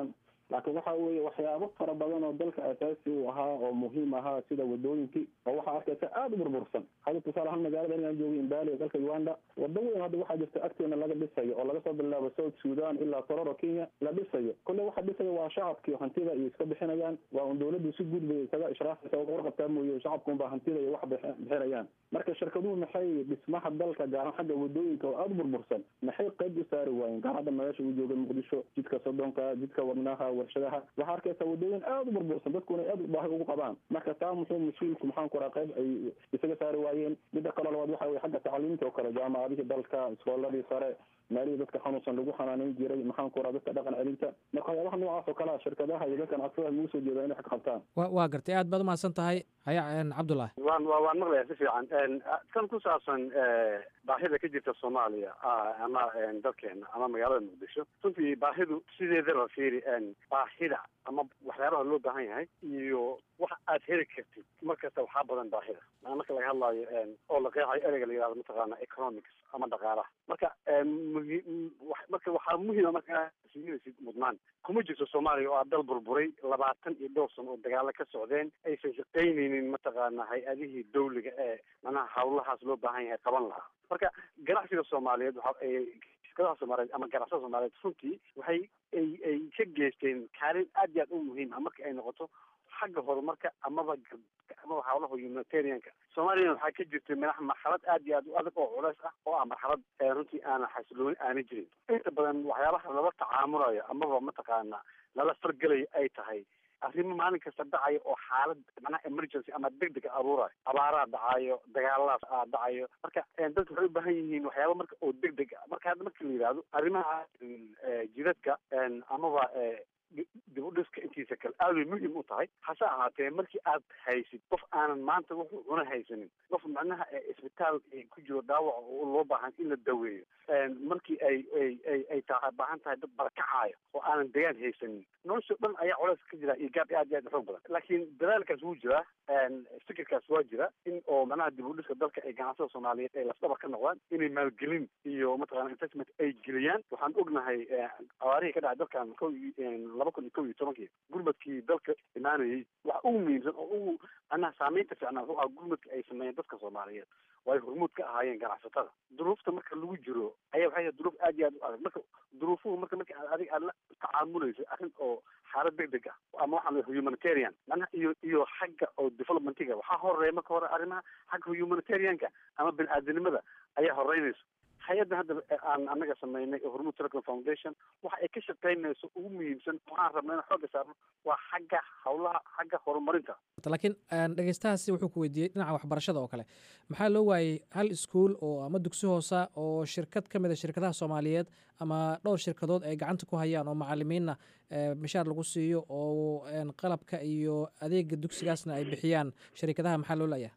laakiin waxa weeye waxyaabo fara badan oo dalka asaasi u ahaa oo muhiim ahaa sida wadooyinkii oo waxaa arkaysa aada u burbursan hadda tusaale ahaan magaalada inaan joogay imbali dalka uganda wado weyn hadda waxaa jirta agteena laga dhisayo oo laga soo bilaabo south sudan ilaa tororo kenya la dhisayo kolle waxa dhisaya waa shacabkii hantida iyo iska bixinayaan waa un dawladdu si guud bay isaga ishraafaysa oo warqabtaa mooye shacabku unbaa hantida iyo wax bixinayaan marka shirkaduhu maxay dhismaha dalka gaaran xagga wadooyinka oo aada u burbursan maxay qayb u saari waayeen gaar hadda meesha uu jooga muqdisho jidka sodonka jidka wadnaha warshadaha waxaa arkaysa wadooyin aada u burbursan dadkuna aada baahi ugu qabaan marka taa muxuu mas-uulku maxaan ku raha qayb ay isaga saari waayeen midda kaloo labaad waxa weye xagga tacliimta oo kale jaamacadihii dalka iskooladii sare meelihii dadka xanuunsan lagu xanaaneyn jiray maxaan ku raha dadka dhaqan celinta marka waxyaabaha noocaas oo kale a shirkadaha iyo dadkan codsadaa lagu soo jeeda inay wax ka qabtaan wa waa gartay aad baad umahadsan tahay haya cabdullahi waan wa waan maqlayaa si fiican tan ku saabsan baahida ka jirta soomaaliya ama dalkeena ama magaalada muqdisho runtii baahidu sideedaba fiiri baahida ama waxyaabaha loo baahan yahay iyo wax aad heli kartid mar kasta waxaa badan baahida maa marka laga hadlaayo oo la qeexayo ereyga la yihahdo mataqaana economics ama dhaqaalaha marka muhi marka waxaa muhiima markaa siinaysid mudnaan kuma jirto soomaaliya oo aa dal burburay labaatan iyo dhowr sano oo dagaalo ka socdeen aysan shaqaynaynin mataqaana hay-adihii dawliga ee manaha hawlahaas loo baahan yahay qaban lahaa marka ganacsiga soomaaliyeed waxa shirkadaha soomaaliyeed ama ganacsada soomaaliyeed runtii waxay ay ay ka geysteen kaalin aad iyo aad u muhiim ah marka ay noqoto xagga horumarka amaba amaba hawlaha humanitarianka soomaaliyana waxaa ka jirtay madax marxalad aad iyo aad u adag oo culeys ah oo ah marxalad runtii aanan xasilooni aanay jirin inta badan waxyaabaha lala tacaamulayo amaba mataqaana lala fargelayo ay tahay arrimo maalin kasta dhacayo oo xaalad macnaha emergency ama degdega aruurayo abaaraha dhacayo dagaaladaas aa dhacayo marka dadku waxay u baahan yihiin waxyaaba marka oo degdeg ah marka hadda marka la yidhahdo arrimaha jidadka amaba dib u dhiska intiisa kale aad bay muhim u tahay hase ahaatee markii aad haysid qof aanan maanta wuxuu cuna haysanin qof macnaha isbitaal ku jiro dhaawac oo loo baahan in la daweeyo markii ay ay ay ay taa baahan tahay dad barakacaayo oo aanan degaan haysanin nolosha dhan ayaa culays ka jira iyo gaab aad iyo aad xoog badan laakiin dadaalkaas wuu jiraa fikirkaas waa jira in oo macnaha dib u dhiska dalka ay ganacsada soomaaliyeed ay lafdhabar ka noqdaan inay maalgelin iyo mataqana investment ay geliyaan waxaan ognahay abaarihii ka dhacay dalkan ko laba kun iyo kow iyo tobankii gurmadkii dalka imaanayay waxa ugu muhiimsan oo ugu macnaha saameynta fiicnaa wuxuu ahaa gurmadka ay sameeyeen dadka soomaaliyeed oo ay hormuud ka ahaayeen ganacsatada duruufta marka lagu jiro ayaa waxay tahay duruuf aad iyo aad u adag marka duruufuhu marka marka aad adiga aad la tacaamulayso arrin oo xaalad degdeg ah ama waxaa la humanitarian macnaha iyo iyo xagga oo developmentiga waxaa horeeya marka hore arrimaha xagga humanitarianka ama bini aadanimada ayaa horeynayso hay-adda hadda aan anaga sameynay oo hormuud telecom foundation waxa ay ka shaqeynayso ugu muhiimsan waxaan rabnay in xooga saarno waa xagga hawlaha xagga horumarinta laakiin dhegeystahaasi wuxuu ku weydiiyey dhinaca waxbarashada oo kale maxaa loo waayey hal iskuol oo ama dugsi hoosa oo shirkad ka mid a shirkadaha soomaaliyeed ama dhowr shirkadood ay gacanta ku hayaan oo macalimiinna mishaar lagu siiyo oo qalabka iyo adeega dugsigaasna ay bixiyaan sharikadaha maxaa loo laayahay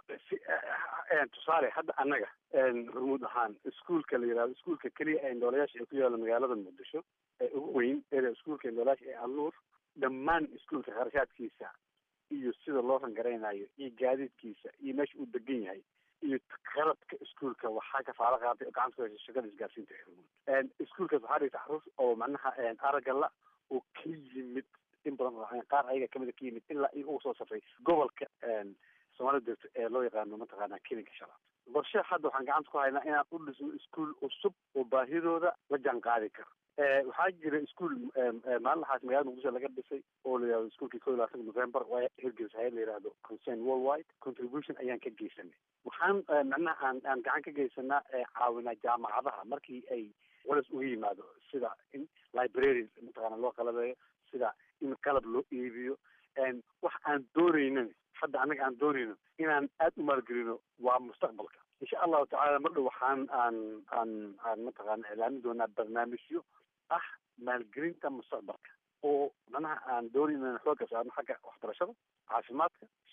tusaale hadda annaga hormuud ahaan iskuolka la yihahdo iskuolka keliya ee indhoolayaasha ee ku yaalla magaalada muqdisho ee ugu weyn ee iskuolka indhoolayaasha ee alnuur dhammaan iskuolka kharashaadkiisa iyo sida loo rangaraynayo iyo gaadiidkiisa iyo meesha uu degan yahay iyo qalabka iskuolka waxaa kafaalo qaaday oo gacanta ku haysa shirkada isgaarsiinta ee hormuud iskuolkaas waxaa dhigta xarus oo macnaha aragala oo ka yimid in badan qaar ayaga kamida ka yimid ilaa iyo ugu soo safray gobolka soomaalida degto ee loo yaqaano mataqaana kelinka shalaad qorshe hadda waxaan gacanta ku haynaa inaan u dhisno iskuol cusub oo baahidooda la jaan qaadi karo waxaa jira iskuol maalinlaxaas magaalada muqdisho laga dhisay oo la yihahdo iskuolkii ko iyo labaatanka november waa hirgelisa hay la yihahdo concern worldwide contribution ayaan ka geysanay waxaan macnaha aan aan gacan ka geysanaa caawinaa jaamacadaha markii ay culas uga yimaado sida in library mataqaana loo qalabeeyo sida in qalab loo iibiyo wax aan doonaynin hadda annaga aan doonayno inaan aada u maalgelino waa mustaqbalka insha allahu tacala mar dhow waxaan aan aan aan mataqaana iclaamin doonaa barnaamijyo ah maalgelinta mustaqbalka oo macnaha aan doonayn inaan xooga saarno xagga waxbarashada caafimaadka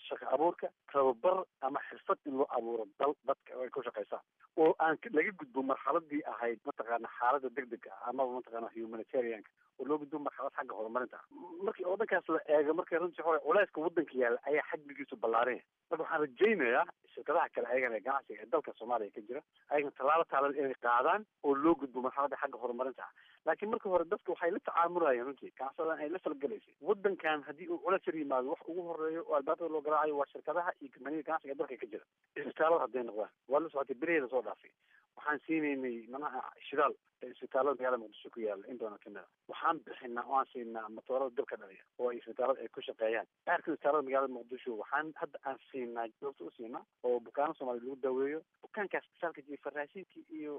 shaqo abuurka tababar ama xirfad in loo abuuro dal dadka ay ku shaqaysaan oo aan laga gudbo marxaladii ahayd mataqaana xaalada degdega ah amaba mataqaana humanitarianka oo loo gudbo marxalad xagga horumarinta ah markii oo dhankaas la eego markay runtii hore culeyska waddanka yaalla ayaa xajmigiisu ballaaranya marka waxaan rajaynayaa shirkadaha kale ayagana ee ganacsiga ee dalka soomaaliya ka jira ayagana tallaabo taalan inay qaadaan oo loo gudbo marxaladda xagga horumarinta ah laakiin marka hore dadka waxay la tacaamulayeen runtii ganacsadan ay la falgelaysay waddankan haddii uu culeys yar yimaado wax ugu horeeyo oo albaabada loo garaacayo waa shirkadaha iyo kambaniyada ganacsiga ee dalka ka jira isbitaalada hadday noqdaan waa la socotay beriheeda soo dhaafay waxaan siinaynay manaha shidaal isbitaalada magaalada muqdisho ku yaala in badan kamid a waxaan bixinaa oo aan siinaa matoorada dabka dhaliya oo ay isbitaalada ay ku shaqeeyaan qaarka isbitaalada magaalada muqdisho waxaan hadda aan siinaa joogta u siinaa oo bukaano soomaaliya lagu daweeyo bukaankaas isbitaalka jiifa raashinkii iyo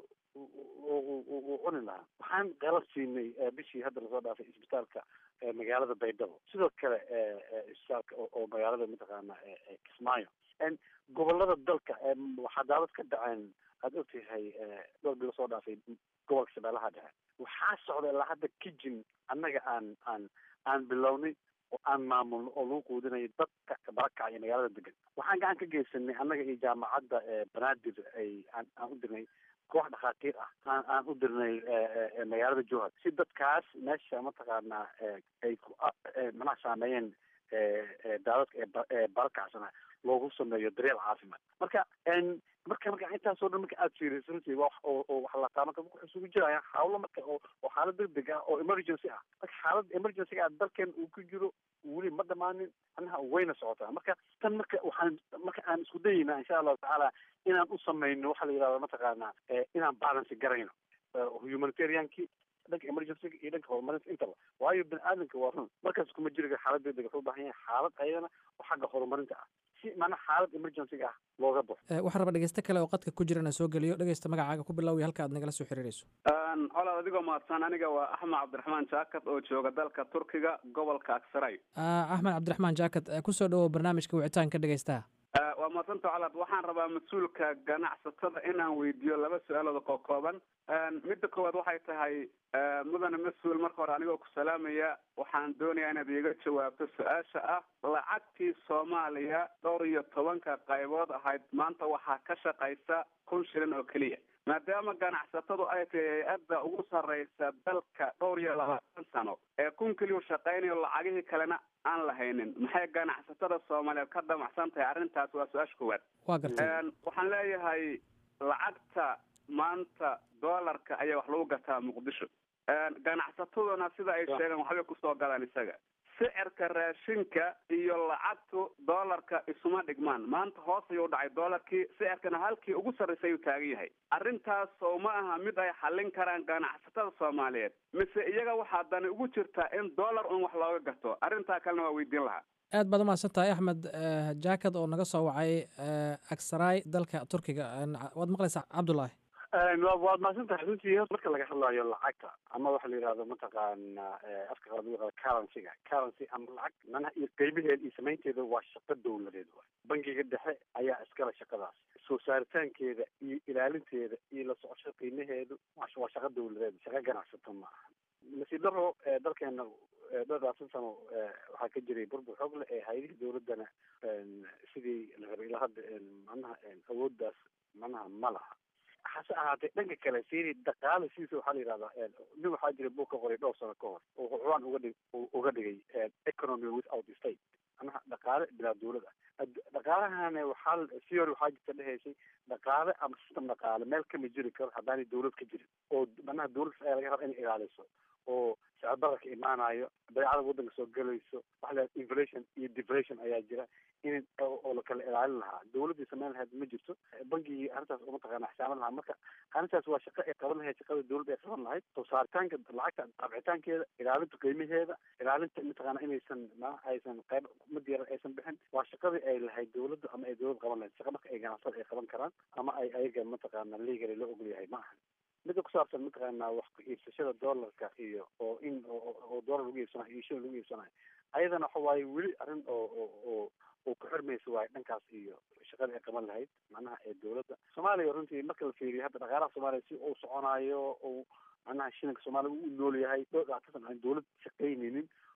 uu cuni lahaa waxaan qalab siinay bishii hadda lasoo dhaafay isbitaalka magaalada baydhabo sidoo kale isbitaalka oo magaalada mataqaana kismaayo gobolada dalka waxaa daawad ka dhaceen aada ogtahay dhowr bilo soo dhaafay gobolka shabeellaha dhexe waxaa socda ilaa hadda kijin annaga aan aan aan bilownay oo aan maamulno oo lagu quudinayo dadka barakaca iyo magaalada degan waxaan gacan ka geysanay annaga iyo jaamacadda banaadir ay aan aan u dirnay koox dhakhaatiir ah aan aan u dirnay magaalada jowhar si dadkaas meesha mataqaanaa ay ku manaha saameeyeen daadadka ee barakacsana loogu sameeyo daryeel caafimaad marka marka marka intaasoo dhan marka aada fiiriso runtii waa oo oo wax la taama wuxuu isugu jiraya hawlo marka oo oo xaalad degdeg ah oo emergency ah marka xaalad emergency ah dalkeen uu ku jiro weli ma dhamaanin anaha wayna socotaa marka tan marka waxaan marka aan isku dayeynaa insha allahu tacaala inaan u samayno waxa la yidhahda mataqaana inaan balance garayno humanitariankii dhanka emergencyga iyo dhanka horumarinta intaba waayo bini aadamka waa run markaas kuma jiriga xaalad degdeg wuxuu u baahan yahay xaalad ayadana oo xagga horumarinta ah si maana xaalad emergencyga ah looga baxo waxaan raba dhegeyste kale oo qadka ku jirana soo geliyo dhegeysta magacaaga ku bilowya halka aad nagala soo xiriirayso colaad adigoo mahadsan aniga waa axmed cabdiraxmaan jaakad oo jooga dalka turkiga gobolka aksaray axmed cabdiraxmaan jaakad kusoo dhawow barnaamijka wicitaanka dhegeystaha waa mahadsanta colaad waxaan rabaa mas-uulka ganacsatada inaan weydiiyo laba su-aalood oo kooban midda koowaad waxay tahay mudane mas-uul marka hore anigoo ku salaamaya waxaan doonayaa inaad iiga jawaabto su-aasha ah lacagtii soomaaliya dhowr iyo tobanka qaybood ahayd maanta waxaa ka shaqaysa kun shilin oo keliya maadaama ganacsatadu ay tahay hay-adda ugu sarreysa dalka dhowr iyo labaatan sano ee kun keliyu shaqaynayo lacagihii kalena aan lahaynin maxay ganacsatada soomaaliyeed ka damacsan tahay arrintaas waa su-aasha koowaad waa gartay waxaan leeyahay lacagta maanta doolarka ayaa wax lagu gataa muqdisho ganacsataduna sida ay sheegaan waxbay kusoo galaan isaga sicirka raashinka iyo lacagtu doolarka isuma dhigmaan maanta hoos ayuu dhacay doolarkii sicirkana halkii ugu sarraysay ayuu taagan yahay arrintaas oo ma aha mid ay xallin karaan ganacsatada soomaaliyeed mise iyaga waxaa dani ugu jirtaa in doolar un wax looga gato arrintaa kalena waa weydiin lahaa aad baad umahadsan tahay axmed jaakad oo naga soo wacay aksaraay dalka turkiga waad maqlaysaa cabdullaahi waad mahadsan tahay runtii marka laga hadlayo lacagta ama waxa la yidhahdo mataqaana afka qalaad lagu yaqaano currencyga currency ama lacag manaha iyo qeybaheeda iyo samaynteeda waa shaqo dowladeed waay bangiga dhexe ayaa iskale shaqadaas soo saaritaankeeda iyo ilaalinteeda iyo la socosho qiimaheedu waa shaqo dowladeed shaqo ganacsato ma aha nasiib daro dalkeena dhowrlabaatan sano waxaa ka jiray burbur xoog leh ee hay-adihii dowladdana sidii la rabay ilaa hadda manaha awooddaas manaha ma laha hase ahaatee dhanka kale fiiri dhaqaale sidiisa waxaa la yidhahdaa nin waxaa jira buug ka qoray dhowr sano ka hor oo xucwaan uga dhig uga dhigay economy without state manaha dhaqaale bilaa dowlad ah dhaqaalahana waxaa theory waxaa jirta dhehaysay dhaqaale ama system dhaqaale meel kama jiri karo haddaanay dowlad ka jirin oo manaha dowlad ayaa laga raba inay ilaaliso oo sicirbararka imaanayo badeecada waddanka soo gelayso waxa la inflation iyo deflation ayaa jira in oo la kala ilaalin lahaa dowladdii samayn lahayd ma jirto bangigii arrintaas uma taqaana xisaaban lahaa marka arrintaas waa shaqo ay qaban lahayd shaqada dowladda ay qaban lahayd soo saaritaanka lacagta daabcitaankeeda ilaalinta qiimaheeda ilaalinta mataqaana inaysan ma aysan qayb mid yar aysan bixin waa shaqadii ay lahayd dowladda ama ay dowlad qaban lahayd shaqa marka ay ganacsada ay qaban karaan ama ay ayaga mataqaana legally loo ogol yahay ma ahan midda ku saabsan mataqaana wax ku iibsashada doolarka iyo oo in oo doolar lagu iibsanayo iyo shilin lagu iibsanayo ayadana waxa waaye weli arrin oo oo oo oo ku xirmaysa waaye dhankaas iyo shaqada ay qaban lahayd macnaha ee dowladda soomaaliya runtii marka la fiiriyo hadda dhaqaalaha soomaaliya si uu soconayo uu macnaha shilinka soomaaliya u nool yahay dhowr dhactasan aan dowlad shaqaynaynin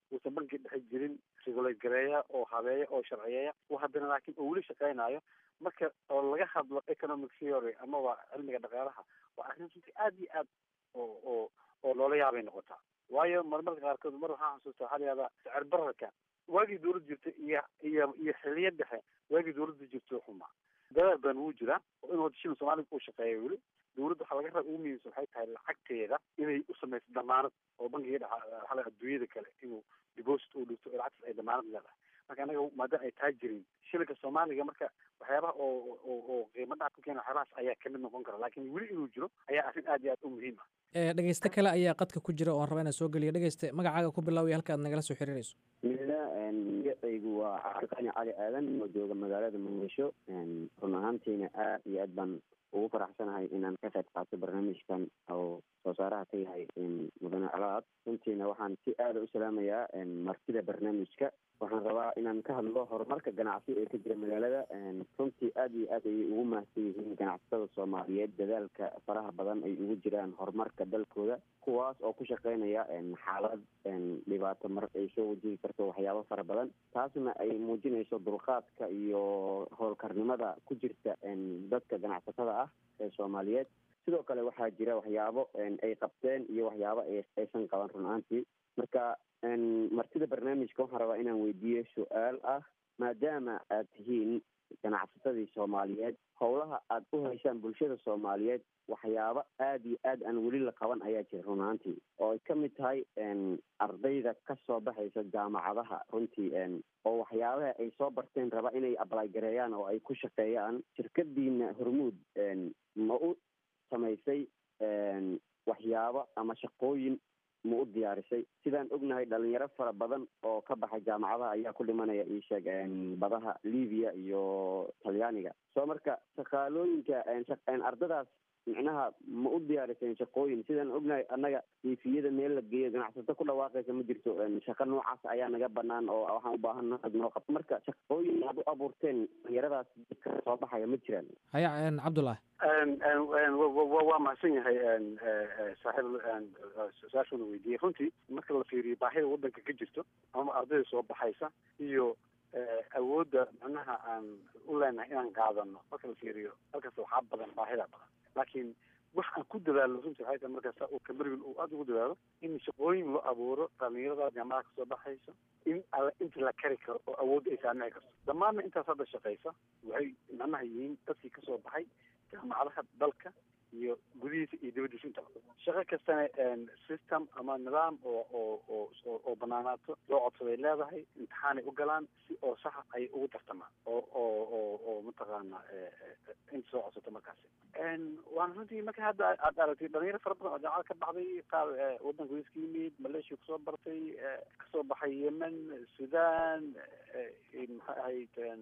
uusan banki dhexe jirin regulate gareeya oo habeeya oo sharciyeeya oo haddana laakiin oo weli shaqaynayo marka oo laga hadlo economic theory amaba cilmiga dhaqaalaha waa arrin runtii aad iyo aad oo oo oo loola yaabay noqotaa waayo marmarka qaarkood mar waxaan xasuustaa waxaa la yihahdaa sicir bararka waagii dawladda jirta iyo iyo iyo xiliya dhexe waagii dawladda jirto xumaa dadaal badan wuu jiraa oo in wada shilin soomaaliga uu shaqeeya weli dawladda waxaa laga raba ugu muhiimsan waxay tahay lacagteeda inay u samayso damaanad oo bankiga dhexa waxaa adduunyada kale inuu deposit uu dhigto lacagtaas ay damaanad leedahay marka anaga maadaama ay taa jirin shilinka soomaaliga marka waxyaabaha oo oo oo qiimo dhac ku keena waxyaabahaas ayaa kamid noqon kara laakiin weli inuu jiro ayaa arrin aad iyo aad u muhiim ah dhegeyste kale ayaa qadka ku jira oo aan raba inaan soo geliyo dhegeyste magacaaga ku bilaawaya halka aad nagala soo xiriirayso bismillah magacaygu waa cabdiqani cali aadan oo jooga magaalada muqdisho run ahaantiina aad iyo aad baan ugu faraxsanahay inaan ka qayb qaato barnaamijkan oo soo saaraha ka yahay mudane calaad runtiina waxaan si aada u salaamayaa martida barnaamijka waxaan rabaa inaan ka hadlo horumarka ganacsi ee ka jira magaalada runtii aad iyo aad ayay ugu mahadsan yihiin ganacsatada soomaaliyeed dadaalka faraha badan ay ugu jiraan horumarka dalkooda kuwaas oo ku shaqeynaya xaalad dhibaato mar ay soo wajihi karto waxyaabo fara badan taasna ay muujinayso dulqaadka iyo howlkarnimada ku jirta dadka ganacsatada ah ee soomaaliyeed sidoo kale waxaa jira waxyaabo ay qabteen iyo waxyaabo aysan qaban run ahaantii marka martida barnaamijka waxaan rabaa inaan weydiiyo su-aal ah maadaama aad tihiin ganacsatadii soomaaliyeed howlaha aad u haysaan bulshada soomaaliyeed waxyaabo aad iyo aad aan weli la qaban ayaa jira run ahaantii oo ay ka mid tahay ardayda kasoo baxaysa jaamacadaha runtii oo waxyaabaha ay soo barteen raba inay ably gareeyaan oo ay ku shaqeeyaan shirkadiina hormuud ma u samaysay waxyaabo ama shaqooyin ma u diyaarisay sidaan ognahay dhalinyaro fara badan oo ka baxay jaamacadaha ayaa ku dhimanaya ii sheeg badaha libiya iyo talyaaniga soo marka shaqaalooyinka ardadaas micnaha ma u diyaariseen shaqooyin sidaan ognahay annaga diifiyada meel la geeyo ganacsato ku dhawaaqaysa ma jirto shaqo noocaas ayaa naga banaan oo waxaan u baahan noo qabto marka shaqooyin aad u abuurteen dhalinyaradaas dadka soo baxaya ma jiraan haya cabdullahi waa mahadsan yahay saaxiib su-aashuna weydiiyey runtii marka la fiiriyo baahida wadanka ka jirto ama ardayda soo baxaysa iyo awoodda macnaha aan u leenahay inaan qaadano marka la fiiriyo halkaas waxaa badan baahida badan laakiin wax aan ku dadaalno runtii waxay tahay markaas uu kamarwin uu aada ugu dadaalo in shaqooyin loo abuuro dhalinyarada jaamacada kasoo baxaysa in alla inta la kari karo oo awoodda ay saamici karto dhammaanna intaas hadda shaqaysa waxay macnaha yihiin dadkii kasoo baxay jaamacadaha dalka iyo gudihiisa iyo dibadiisa intaba shaqo kastana system ama nidaam oo oo oo oo banaanaato loo codsaday leedahay imtixaanay u galaan si oo saxa ay ugu tartamaan oo oo oo oo mataqaana inta soo codsato markaasi waana runtii marka hadda aad aragtay dhalinyaro fara badan oo jaamacada ka baxday qaar waddanka wais ka yimid malaysia kusoo bartay kasoo baxay yemen sudan maxay ahayd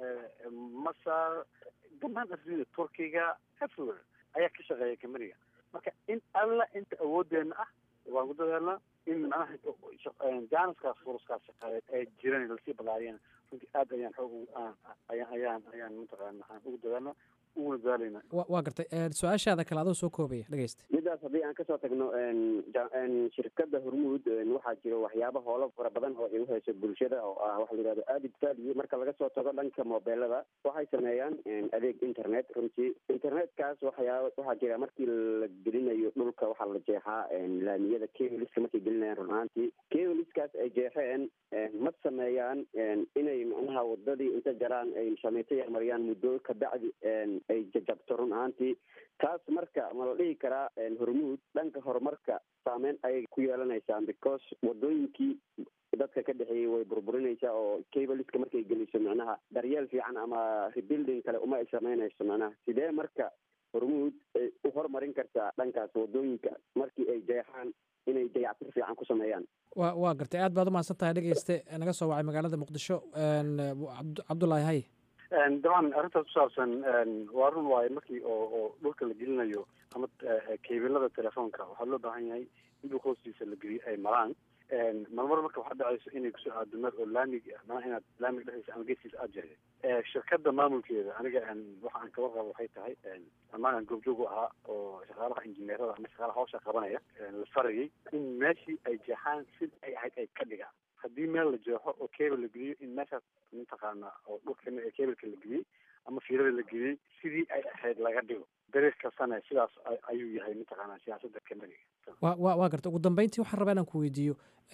masar dhammaan afrida turkiga everywhere ayaa ka shaqeeya kameriga marka in alla inta awoodeena ah waan ku dadaalnaa in macnaha jaaniskaas furuskaas shaqaaleed ee jiran lasii balaariyana runtii aad ayaan xoog ayaan ayaan ayaan mataqaana aan ugu dadaalnaa uguna dadaalayna waa gartay su-aashaada kale adoo soo koobaya dhegeysta midaas haddii aan kasoo tagno shirkada hormuud waxaa jira waxyaaba hoola fara badan oo ay uhayso bulshada oo ah waxa la yihahdo aadid value marka laga soo tago dhanka mobeelada waxay sameeyaan adeeg internet runtii internetkaas waxyaaba waxaa jira markii la gelinayo dhulka waxaa la jeexaa laamiyada keliska markay gelinayaan run ahaantii keliskaas ay jeexeen ma sameeyaan inay macnaha wadadii inta jaraan ay shameeto yarmariyaan muddo kabacdi ay jajabto run ahaantii taas marka ma la dhihi karaa hormuud dhanka horumarka saameyn ayay ku yeelanaysaan because wadooyinkii dadka ka dhexeeyey way burburinaysaa oo cabaliska markay geliso macnaha daryeel fiican ama rebuilding kale uma ay samaynayso macnaha sidee marka hormuud ay u horumarin kartaa dhankaas wadooyinka markii ay jeexaan inay dayactir fiican ku sameeyaan wa waa gartay aad baad umahadsan tahay dhegeyste naga soo wacay magaalada muqdisho cabdullaahi hay dabcan arrintaas kusaabsan waa run waayo markii oo oo dhulka la gelinayo ama kebilada telefoonka waxaa loo baahan yahay in dhulka hoostiisa la geliyo ay maraan marmar marka waxaa dhacayso inay kusoo aado meel oo laamig ah mana inaad laamiga dhexdiisa ama geeskiisa aad jeexday shirkada maamulkeeda aniga waxa aan kaba qabo waxay tahay amaan aan goobjoog u ahaa oo shaqaalaha injineerada ama shaqaalaha hawsha qabanaya la farayay in meeshii ay jeexaan sida ay ahayd ay ka dhigaan haddii meel la jeexo oo cable la geliyo in meeshaas mataqaana oo dhulka cableka la geliyey ama fiirada la geliyey sidii ay ahayd laga dhigo dariiq kastana sidaas ayuu yahay mataqaana siyaasadda kanadiga wa wa waa garta ugu dambeyntii waxaan rabaa inaan ku weydiiyo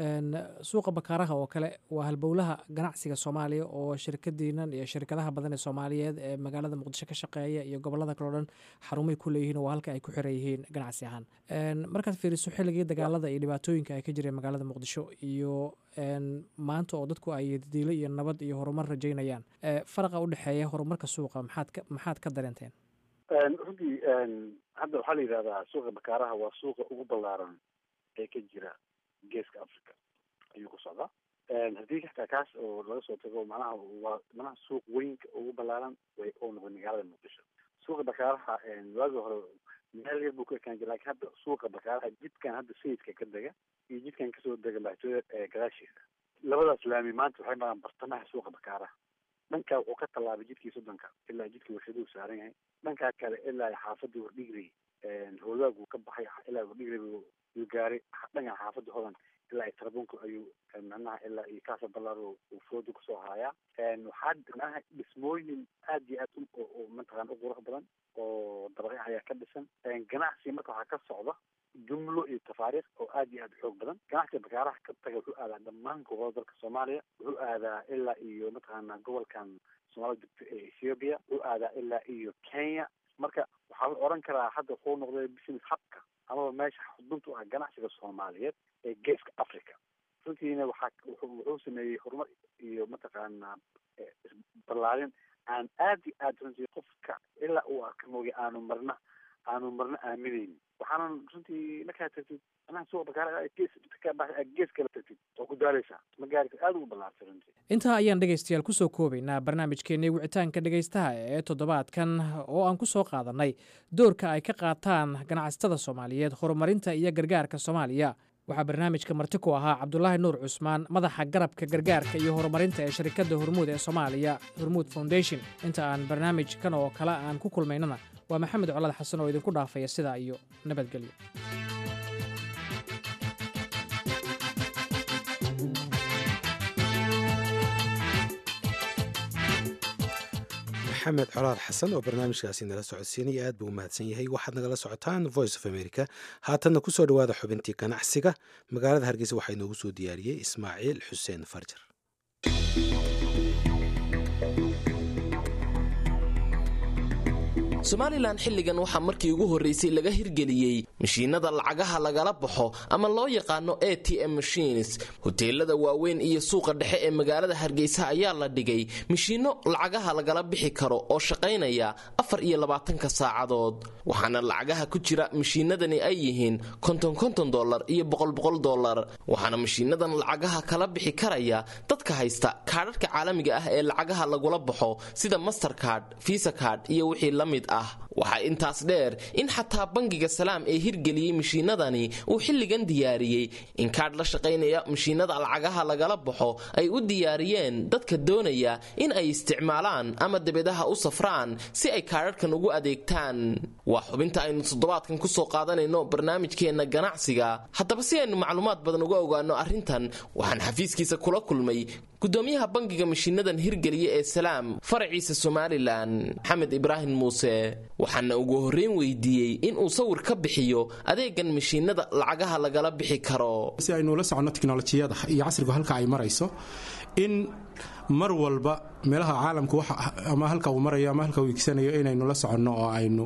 suuqa bakaaraha oo kale waa halbowlaha ganacsiga soomaaliya oo shirkadiinan iyo shirkadaha badan ee soomaaliyeed ee magaalada muqdisho ka shaqeeya iyo gobolada kale o dhan xarumay ku leeyihiin oo waa halka ay ku xiran yihiin ganacsi ahaan markaad fiiriso xilligii dagaalada iyo dhibaatooyinka ay ka jireen magaalada muqdisho iyo maanta oo dadku ay diilo iyo nabad iyo horumar rajaynayaan faraqa u dhexeeya horumarka suuqa maxaad ka maxaad ka dareenteen runtii hadda waxaa la yidhahdaa suuqa bakaaraha waa suuqa ugu ballaaran ee ka jira geeska africa ayuu ku socdaa haddii xataa kaas oo laga soo tago manaha waa manaha suuq weynka ugu ballaaran way oo noqday magaalada muqdisho suuqa bakaaraha waagi hore meel yar buu ku ekaan jira lakin hadda suuqa bakaaraha jidkan hadda sayidka ka dega iyo jidkan kasoo dega madaxtooyada ee gadaashiisa labadaas laami maanta waxay maraan bartamaha suuqa bakaaraha dhankaa wuxuu ka tallaabay jidkii soddonka ilaa jidkii warshaduhu saaran yahay dhankaa kale ilaa xaafadii wardhigrey hoogaaguu ka baxay ilaa wardhigrey yuu gaaray dhankan xaafadda hodan ilaa iyo tarbunku ayuu macnaha ilaa iyo kaasa ballaar uu fooda kusoo haayaa waxaa macnaha dhismooyin aad iyo aad u mataqana u qurux badan oo dabaqyo ayaa ka dhisan ganacsi marka waxaa ka socda jumlo iyo tafaariikh oo aad iyo aad xoog badan ganacsiga bakaaraha ka taga wuxuu aadaa dhammaan gobolada dalka soomaaliya wuxuu aadaa ilaa iyo mataqaana gobolkan soomaalida degto ee ethiopia wuxuu aadaa ilaa iyo kenya marka waxaa la oran karaa hadda wuxuu noqday business hubka amaba meesha xudunta u ah ganacsiga soomaaliyeed ee geeska africa runtiina waxaa wuxuu sameeyey horumar iyo mataqaana ballaarin aan aad iyo aad runtii qofka ilaa uu arka mooya aanu marna aanu marna aaminaynin waxaanan runtii markaa tagtid anaha suuqa bakaara gees gees kala tagtid oo ku daaleysaa ma gaari aad ugu ballaartay runtii intaa ayaan dhegaystayaal kusoo koobaynaa barnaamijkeennii wicitaanka dhegaystaha ee toddobaadkan oo aan ku soo qaadannay doorka ay ka qaataan ganacsatada soomaaliyeed horumarinta iyo gargaarka soomaaliya waxaa barnaamijka marti ku ahaa cabdulaahi nuur cusmaan madaxa garabka gargaarka iyo horumarinta ee sharikadda hormuud ee soomaaliya hormuud foundation inta aan barnaamijkan oo kale aan ku kulmaynana waa maxamed colaad xasan oo idinku dhaafaya sidaa iyo nabadgelyo maxamed colaad xasan oo barnaamijkaasi nala socodsiinaya aad buu u mahadsan yahay waxaad nagala socotaan voice of america haatanna kusoo dhowaada xubintii ganacsiga magaalada hargeysa waxaa inoogu soo diyaariyey ismaaciil xuseen farjar somalilan xilligan waxaa markii ugu horraysay laga hirgeliyey mashiinada lacagaha lagala baxo ama loo yaqaano a t m machines hoteelada waaweyn iyo suuqa dhexe ee magaalada hargeysa ayaa la dhigay mashiinno lacagaha lagala bixi karo oo shaqaynaya afar iyo labaatanka saacadood waxaana lacagaha ku jira mashiinadani ay yihiin konton konton dolar iyo boqol boqol dolar waxaana mashiinadan lacagaha kala bixi karaya dadka haysta kaadhadhka caalamiga ah ee lacagaha lagula baxo sida mastercard visa card iyo wixii la mid ah waxaa intaas dheer in xataa bangiga salaam ee hirgeliyey mashiinadani uu xilligan diyaariyey in kaadh la shaqaynaya mashiinada lacagaha lagala baxo ay u diyaariyeen dadka doonaya in ay isticmaalaan ama dabedaha u safraan si ay kaadhadhkan ugu adeegtaan waa xubinta aynu toddobaadkan kusoo qaadanayno barnaamijkeenna ganacsiga haddaba si aynu macluumaad badan uga ogaano arrintan waxaan xafiiskiisa kula kulmay gudoomiyaha bangiga mashiinadan hirgeliya ee salaam faraciisa somalilan maxamed ibraahim muuse waxaana ugu horreyn weydiiyey inuu sawir ka bixiyo adeegan mashiinada lacagaha lagala bixi karo si aynu la soconno tiknolojiyada iyo casrigu halka ay marayso in mar walba meelaha caalamku ama halka uu marayo ama halka uu igsanayo inaynu la soconno oo aynu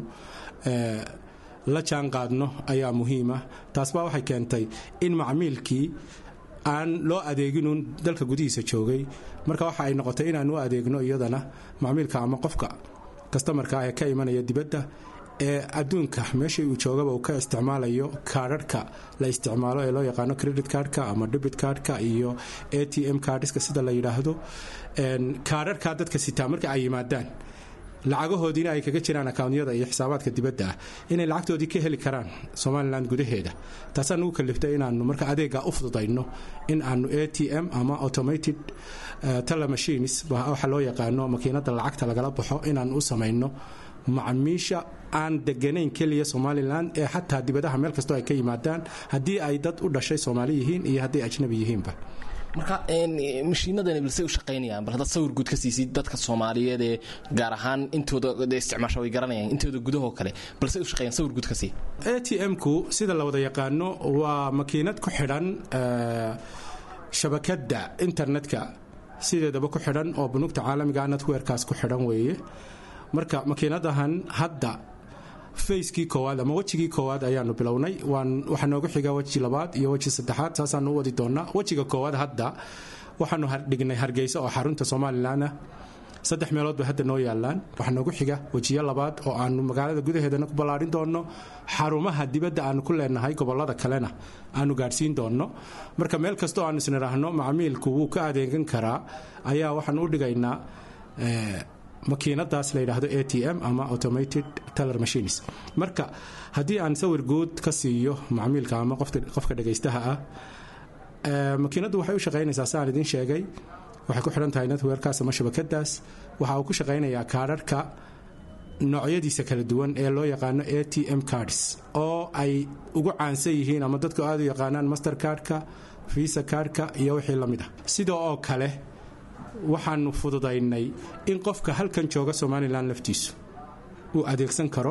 la jaan qaadno ayaa muhiima taasbaa waxay keentay in macmiilkii aan loo adeeginuun dalka gudihiisa joogay marka waxa ay noqotay inaan u adeegno iyadana macmiilka ama qofka kastamarka ah ee ka imanaya dibadda ee adduunka meeshii uu joogaba uu ka isticmaalayo kaadharhka la isticmaalo ee loo yaqaano credit cardka ama debit cardka iyo a t m cardska sida la yidhaahdo kaadharhka dadka sitaa marka ay yimaadaan lacagahoodiina ay kaga jiraan akawnyada iyo xisaabaadka dibadda ah inay lacagtoodii ka heli karaan somalilan gudaheeda taasaan ugu kaliftay inaanu marka adeega u fududayno in aanu a t m ama automated telemachines waxa loo yaqaano makiinada lacagta lagala baxo inaan u samayno macmiisha aan deganayn keliya somalilan ee xataa dibadaha meel kastoo ay ka yimaadaan haddii ay dad u dhashay soomaali yihiin iyo hadday ajnabi yihiinba marka mashiinadani balse u shaqaynayaan bal haddaad sawir guud ka siisid dadka soomaaliyeed ee gaar ahaan intooda isticmaasha way garanayaan intooda gudahoo kale balse u shaqeeyaan sawir guud ka sii a t m-ku sida la wada yaqaano waa makiinad ku xidhan shabakadda internetka sideedaba ku xidhan oo bunuugta caalamiga netwerkaas ku xidhan weeye marka makiinadahan hadda fayskii koowaad ama wejigii koowaad ayaanu bilownay waxaa noogu xiga weji labaad iyo weji saddexaad saasaanu u wadi doonaa wejiga koowaad hadda waxaanu dhignay hargeysa oo xarunta somalilan ah saddex meelood bay hadda noo yaalaan waxaa noogu xiga wejiyo labaad oo aanu magaalada gudaheedana ku ballaarin doonno xarumaha dibadda aanu ku leenahay gobolada kalena aanu gaadhsiin doonno marka meel kasta oo aanu isnidhaahno macmiilku wuu ka adeegan karaa ayaa waxaan u dhigaynaa makiinadaas la yidhaahdo a t m ama automated teller machines marka haddii aan sawir guud ka siiyo macmiilka ama qofka dhegaystaha ah makiinaddu waxay u shaqaynaysaa si aan idiin sheegay waxay ku xidhan tahay netwerkaas ama shabakadaas waxa uu ku shaqaynayaa kaadharhka noocyadiisa kala duwan ee loo yaqaano a t m cards oo ay ugu caansan yihiin ama dadku aad u yaqaanaan master cardka visa cardka iyo wixii la mid ah sida oo kale waxaanu fududaynay in qofka halkan jooga somalilan laftiisu uu adeegsan karo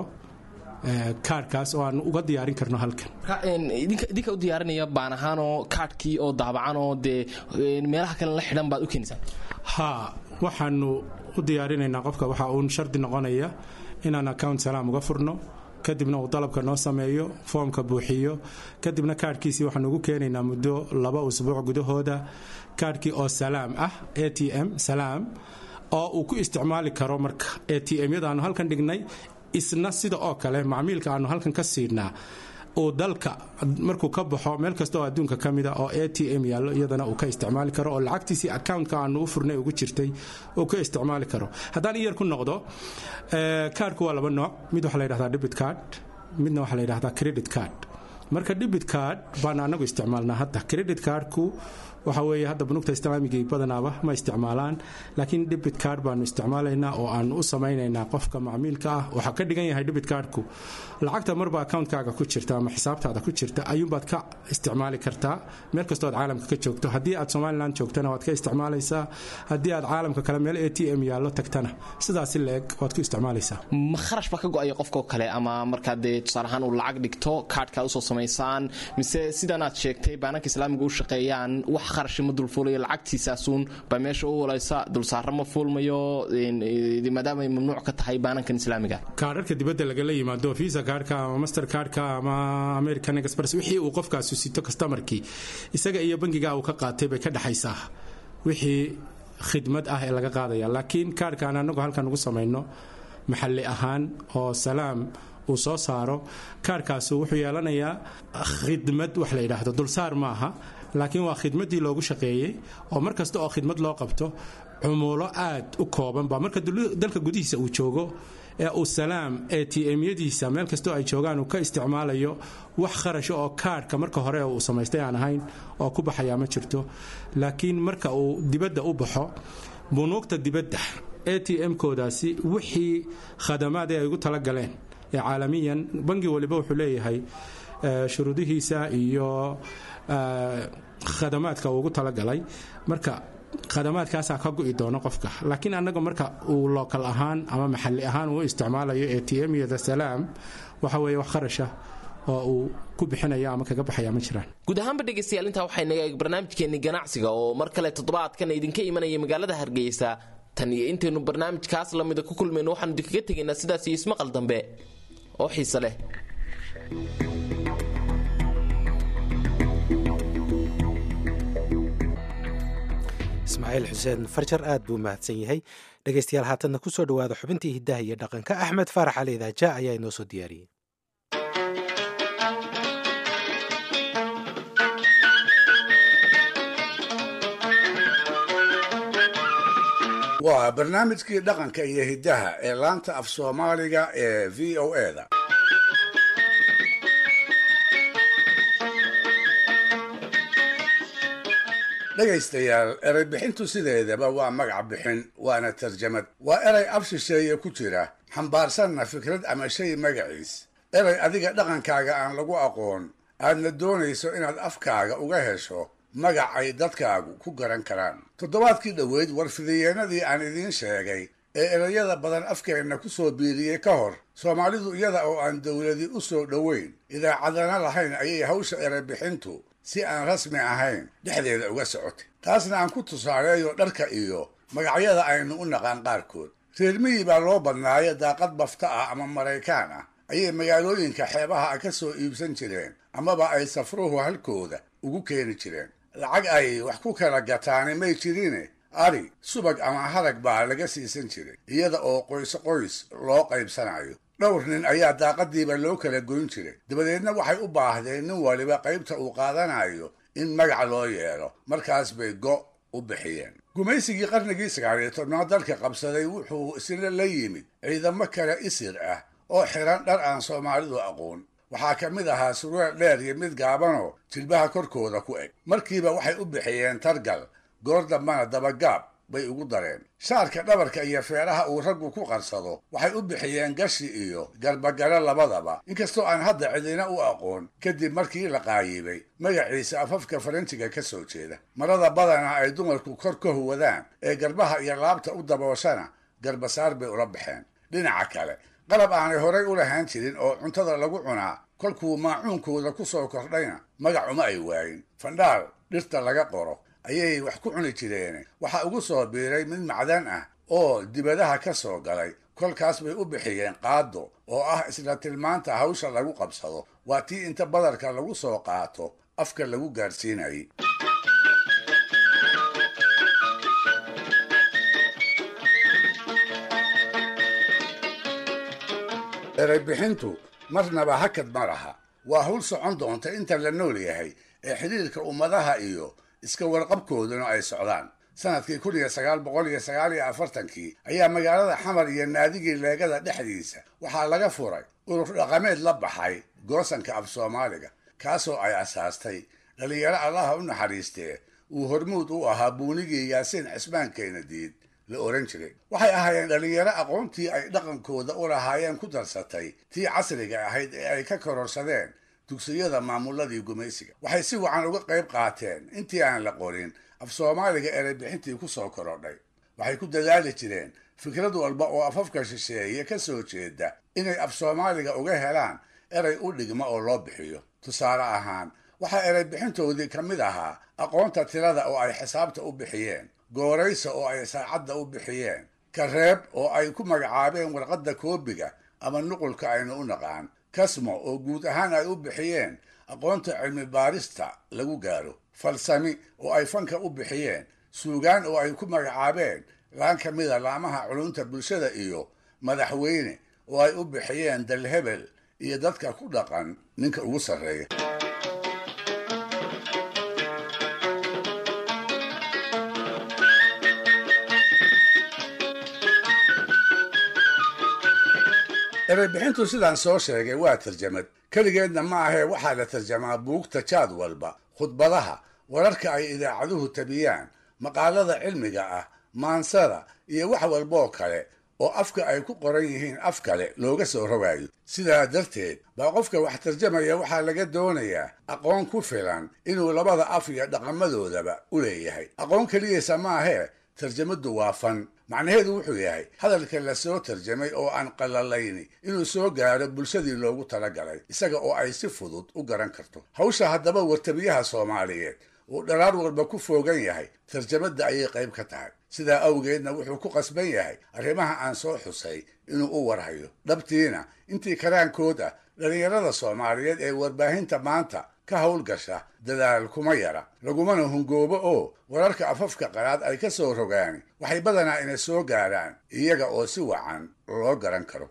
kaarhkaas oo aan uga diyaarin karno halkan idinka u diyaarinaya baan ahaanoo kaadhkii oo daabacan oo dee meelaha kale la xidhan baad u keenaysaa haa waxaanu u diyaarinaynaa qofka waxa uun shardi noqonaya inaan account salaam uga furno kadibna uu dalabka noo sameeyo foomka buuxiyo kadibna kaadhkiisii waxaanu ugu keenaynaa muddo laba usbuuc gudahooda kaadhkii oo salaam ah a t m salaam oo uu ku isticmaali karo marka a t m-yada aanu halkan dhignay isna sida oo kale macmiilka aanu halkan ka siinaa uu dalka markuu ka baxo meel kasta oo adduunka ka mida oo a t m yaallo iyadana uu ka isticmaali karo oo lacagtiisii accountka aanu u furnay ugu jirtay uu ka isticmaali karo haddaan iyar ku noqdo kaarhku waa laba nooc mid waxaa la yidhahdaa debit card midna waxaa la yidhahdaa credit card marka debit card baan anagu isticmaalnaa hadda credit cardku waxa weeye hadda bunuugta islaamigii badanaaba ma isticmaalaan laakiin debit card baanu isticmaalaynaa oo aanu u samaynaynaa qofka macmiilka ah waxaa ka dhigan yahay debit cardku lacagta marba accountkaaga ku jirta ama xisaabtaada ku jirta ayuunbaad ka isticmaali kartaa meel kastoo aad caalamka ka joogto haddii aad somalilan joogtana waad ka isticmaalaysaa haddii aad caalamka kale meel a t m yaallo tagtana sidaasi leeg waad ku isticmaalaysaa ma kharash baa ka go-aya qofkao kale ama markaa dee tusaale ahaan uu lacag dhigto kaadhkaad usoo samaysaan mise sidan aad sheegtay baananka islaamiga u shaqeeyaan wax kharashi ma dulfuulayo lacagtiisaasuun baa meesha u walaysa dulsaaro ma fuulmayo maadaama ay mamnuuc ka tahay baanankan islaamiga kaadharka dibadda lagala yimaado visa kaadhka ama master kaadhka ama american express wixii uu qofkaasu sito kastamarkii isaga iyo bangiga uu ka qaatay bay ka dhexaysaa wixii khidmad ah ee laga qaadaya laakiin kaadhkaan anagu halkan ugu samayno maxalli ahaan oo salaam uu soo saaro kaarhkaasu wuxuu yeelanayaa khidmad wax la yidhaahdo dulsaar maaha laakiin waa khidmaddii loogu shaqeeyey oo mar kasta oo khidmad loo qabto cumuulo aad u kooban baa marka dalka gudihiisa uu joogo ee uu salaam a t m-yadiisa meel kastoo ay joogaan uu ka isticmaalayo wax kharasha oo kaarhka marka hore uu samaystay aan ahayn oo ku baxayaa ma jirto laakiin marka uu dibadda u baxo bunuugta dibadda a t m-koodaasi wixii khadamaad ee ay ugu talagaleen ee caalamiyan bangi waliba wuxuu leeyahay shuruudihiisa iyo khadamaadka uu ugu talagalay marka khadamaadkaasaa ka gu'i doono qofka laakiin annaga marka uu lookal ahaan ama maxalli ahaan uu isticmaalayo a t m yada salaam waxa weeye wax kharasha oo uu ku bixinaya ama kaga baxaya ma jiraan guud ahaanba dhegaystayaal intaa waxay naga eeg barnaamijkeenni ganacsiga oo mar kale toddobaadkan idinka imanaya magaalada hargeysa tan iyo intaynu barnaamijkaas lamida ku kulmayno waxaanu idinkaga tegaynaa sidaas iyo ismaqal dambe oo xiise leh ismaaciil xuseen farjar aad buu mahadsan yahay dhegaystayaal haatanna ku soo dhowaada xubintii hiddaha iyo dhaqanka axmed faarax ali idaaja ayaa inoo soo diyaariyey waa barnaamijkii dhaqanka iyo hiddaha ee laanta af soomaaliga ee v o eda dhegaystayaal erey bixintu sideedaba waa magac bixin waana tarjamad waa erey af shisheeye ku jira xambaarsanna fikrad ama shay magaciis erey adiga dhaqankaaga aan lagu aqoon aadna doonayso inaad afkaaga uga hesho magac ay dadkaagu ku garan karaan toddobaadkii dhoweyd warfidiyeenadii aan idiin sheegay ee erayada badan afkeenna ku soo biiriyey ka hor soomaalidu iyada oo aan dowladi u soo dhoweyn idaacadana lahayn ayay hawsha erebixintu si aan rasmi ahayn dhexdeeda uga socotay taasna aan ku tusaaleeyo dharka iyo magacyada aynu u naqaan qaarkood reer miyi baa loo badnaayo daaqad bafta ah ama maraykaan ah ayay magaalooyinka xeebaha ah ka soo iibsan jireen amaba ay safruhu halkooda ugu keeni jireen lacag ay wax ku kala gataani may jirine ari subag ama harag baa laga siisan jiray iyada oo qoys qoys loo qaybsanayo dhowr nin ayaa daaqadiiba loo kala goyn jiray dabadeedna waxay u baahdeen nin waliba qaybta uu qaadanayo in magac loo yeelo markaas bay go' u bixiyeen gumaysigii qarnigii sagaaliyo tobnaad dalka qabsaday wuxuu isna la yimid ciidamo kale isir ah oo xiran dhar aan soomaalidu aqoon waxaa ka mid ahaa surweel dheer iyo mid gaabanoo jilbaha korkooda ku eg markiiba waxay u bixiyeen targal goor dambana dabagaab bay ugu dareen shaarka dhabarka iyo feeraha uu raggu ku qarsado waxay u bixiyeen gashi iyo garbagalo labadaba inkastoo aan hadda cidina u aqoon kadib markii la qaayibay magaciisa afafka faranjiga ka soo jeeda marada badana ay dumarku kor ka huwadaan ee garbaha iyo laabta u dabooshana garbasaar bay ula baxeen dhinaca kale qalab aanay horay u lahaan jirin oo cuntada lagu cunaa kolkuu maacuunkooda ku soo kordhayna magac uma ay waayin fandhaal dhirta laga qoro ayay wax ku cuni jireen waxaa ugu soo biiray mid macdan ah oo dibadaha ka soo galay kolkaas bay u bixiyeen qaado oo ah isla tilmaanta hawsha lagu qabsado waa tii inta badarka lagu soo qaato afka lagu gaadhsiinayay ereybixintu marnaba hakad ma laha waa hawl socon doonta inta la nool yahay ee xidhiirka ummadaha iyo iska warqabkooduna ay socdaan sanadkii kun iyo sagaal boqol iyo sagaal iyo afartankii ayaa magaalada xamar iyo naadigii leegada dhexdiisa waxaa laga furay urur dhaqameed la baxay goosanka af soomaaliga kaasoo ay asaastay dhalinyaro allaha u naxariistee uu hormuud u ahaa buunigii yaasiin cismaan keenadiid la oran jiray waxay ahaayeen dhalinyaro aqoontii ay dhaqankooda u lahaayeen ku darsatay tii casriga ahayd ee ay ka kororsadeen dugsiyada maamuladii gumaysiga waxay si wacan uga qayb qaateen intii aan la qorin af soomaaliga ereybixintii ku soo korodhay waxay ku dadaali jireen fikrad walba oo afafka shisheeye ka soo jeeda inay af soomaaliga uga helaan erey u dhigma oo loo bixiyo tusaale ahaan waxaa ereybixintoodii ka mid ahaa aqoonta tirada oo ay xisaabta u bixiyeen gooraysa oo ay saacadda u bixiyeen kareeb oo ay ku magacaabeen warqadda koobiga ama nuqulka aynu u naqaan kasmo oo guud ahaan ay u bixiyeen aqoonta cilmi baarista lagu gaaro falsami oo ay fanka u bixiyeen suugaan oo ay ku magacaabeen laan ka mida laamaha culunta bulshada iyo madaxweyne oo ay u bixiyeen dalhebel iyo dadka ku dhaqan ninka ugu sarreeya ereybixintu sidaan soo sheegay waa tarjamad keligeedna ma ahee waxaa la tarjamaa buugta jaad walba khudbadaha wararka ay idaacaduhu tabiyaan maqaalada cilmiga ah maansada iyo wax walboo kale oo afka ay ku qoran yihiin af kale looga soo rogayo sidaa darteed baa qofka wax tarjamaya waxaa laga doonayaa aqoon ku filan inuu labada af iyo dhaqamadoodaba u leeyahay aqoon keliyaysa maahee tarjamaddu waa fan macnaheedu wuxuu yahay hadalka la soo tarjamay oo aan qalalayni inuu soo gaaro bulshadii loogu talagalay isaga oo ay si fudud u garan karto hawsha haddaba wartabiyaha soomaaliyeed uu dharaar walba ku foogan yahay tarjamadda ayay qayb ka tahay sidaa awgeedna wuxuu ku qasban yahay arrimaha aan soo xusay inuu u warhayo dhabtiina intii karaankood ah dhallinyarada soomaaliyeed ee warbaahinta maanta ka howlgasha dadaal kuma yara lagumana hungoobo oo wararka afafka qalaad ay ka soo rogaan waxay badanaa ina soo gaaraan iyaga oo si wacan loo garan karo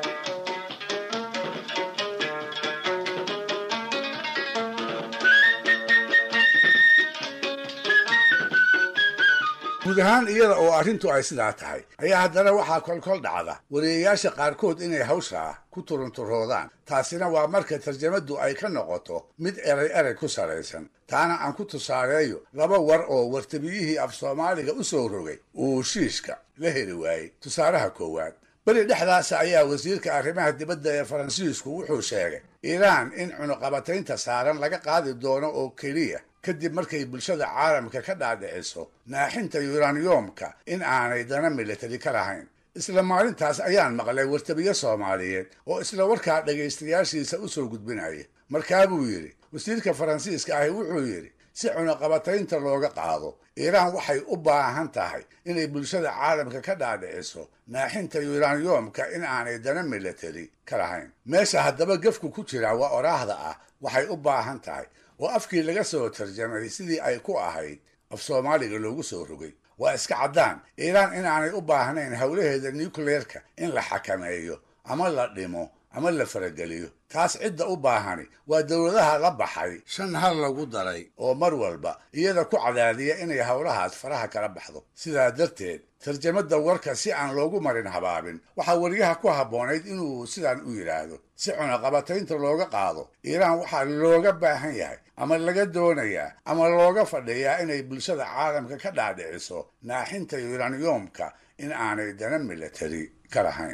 guud ahaan iyada oo arrintu ay sidaa tahay ayaa haddana waxaa kolkol dhacda wariyayaasha qaarkood inay hawshaa ku turunturoodaan taasina waa marka tarjamaddu ay ka noqoto mid erey erey ku salaysan taana aan ku tusaaleeyo laba war oo wartabiyihii af soomaaliga u soo rogay uu shiishka la heli waayey tusaalaha koowaad beri dhexdaasa ayaa wasiirka arrimaha dibadda ee faransiisku wuxuu sheegay iiraan in cunuqabataynta saaran laga qaadi doono oo keliya kadib markay bulshada caalamka ka dhaadhiciso naaxinta yuraniyomka in aanay dana militari ka lahayn isla maalintaas ayaan maqlay wartabiye soomaaliyeed oo isla warkaa dhegaystayaashiisa u soo gudbinaya markaa buu yidhi wasiirka faransiiska ahi wuxuu yidhi si cunaqabataynta looga qaado iiraan waxay u baahan tahay inay bulshada caalamka ka dhaadhiciso naaxinta yuraniyomka in aanay dana militari ka lahayn meesha haddaba gefku ku jira waa oraahda ah waxay u baahan tahay oo afkii laga soo tarjamay sidii ay ku ahayd af soomaaliga loogu soo rogay waa iska caddaan iiraan inaanay u baahnayn howlaheeda nucleerka in la xakameeyo ama la dhimo ama la farageliyo taas cidda u baahani waa dowladaha la baxay shan hal lagu daray oo mar walba iyada ku cadaadiya inay howlahaas faraha kala baxdo sidaa darteed tarjamada warka si aan loogu marin habaabin waxaa weriyaha ku habboonayd inuu sidaan u yidhaahdo si cunaqabataynta looga qaado iiraan waxaa looga baahan yahay ama laga doonayaa ama looga fadhiyaa inay bulshada caalamka ka dhaadhiciso naaxinta yuraniyomka in aanay dana militari ka lahayn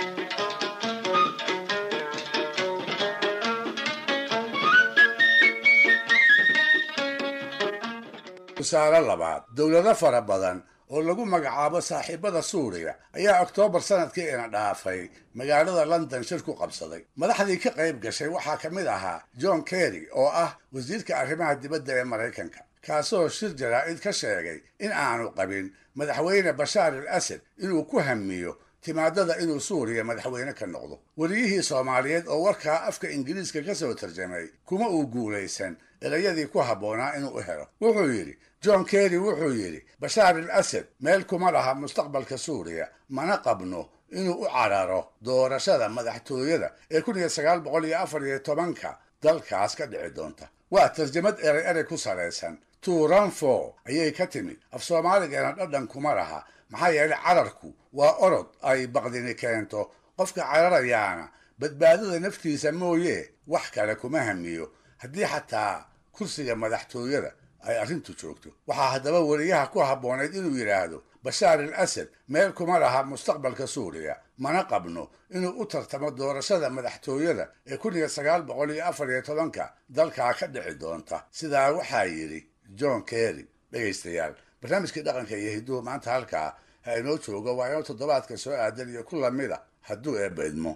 tusaale labaad dowlado fara badan oo lagu magacaabo saaxiibada suuriya ayaa oktoobar sanadkii ina dhaafay magaalada london shir ku qabsaday madaxdii ka qayb gashay waxaa ka mid ahaa john kerry oo ah wasiirka arrimaha dibadda ee maraykanka kaasoo shir jaraa'id ka sheegay in aanu qabin madaxweyne bashaar al asad inuu ku hamiyo timaadada inuu suuriya madaxweyne ka noqdo weliyihii soomaaliyeed oo warkaa afka ingiriiska ka soo tarjamay kuma uu guulaysan erayadii ku habboonaa inuu u helo wuxuu yidhi john kerry wuxuu yidhi bashaar al asad meel kuma laha mustaqbalka suuriya mana qabno inuu u cararo doorashada madaxtooyada ee kun iyo sagaal boqol iyo afar iyo tobanka dalkaas ka dhici doonta waa tarjamad erey erey ku salaysan turanfo ayay ka timid af soomaaligeena dhadhan kuma laha maxaa yeelay cararku waa orod ay baqdini keento qofka cararayaana badbaadada naftiisa mooye wax kale kuma hamiyo haddii xataa kursiga madaxtooyada ay arrintu joogto waxaa haddaba weriyaha ku habboonayd inuu yidhaahdo bashaar al asad meel kuma laha mustaqbalka suuriya mana qabno inuu u tartamo doorashada madaxtooyada ee kun iyo sagaal boqol iyo afar iyo tobanka dalkaa ka dhici doonta sidaa waxaa yidhi john kerry dhegaystayaal barnaamijkii dhaqanka iyo hidduhu maanta halkaa ha inoo joogo waa inoo toddobaadka soo aadan iyo ku lamida hadduu eebba idmo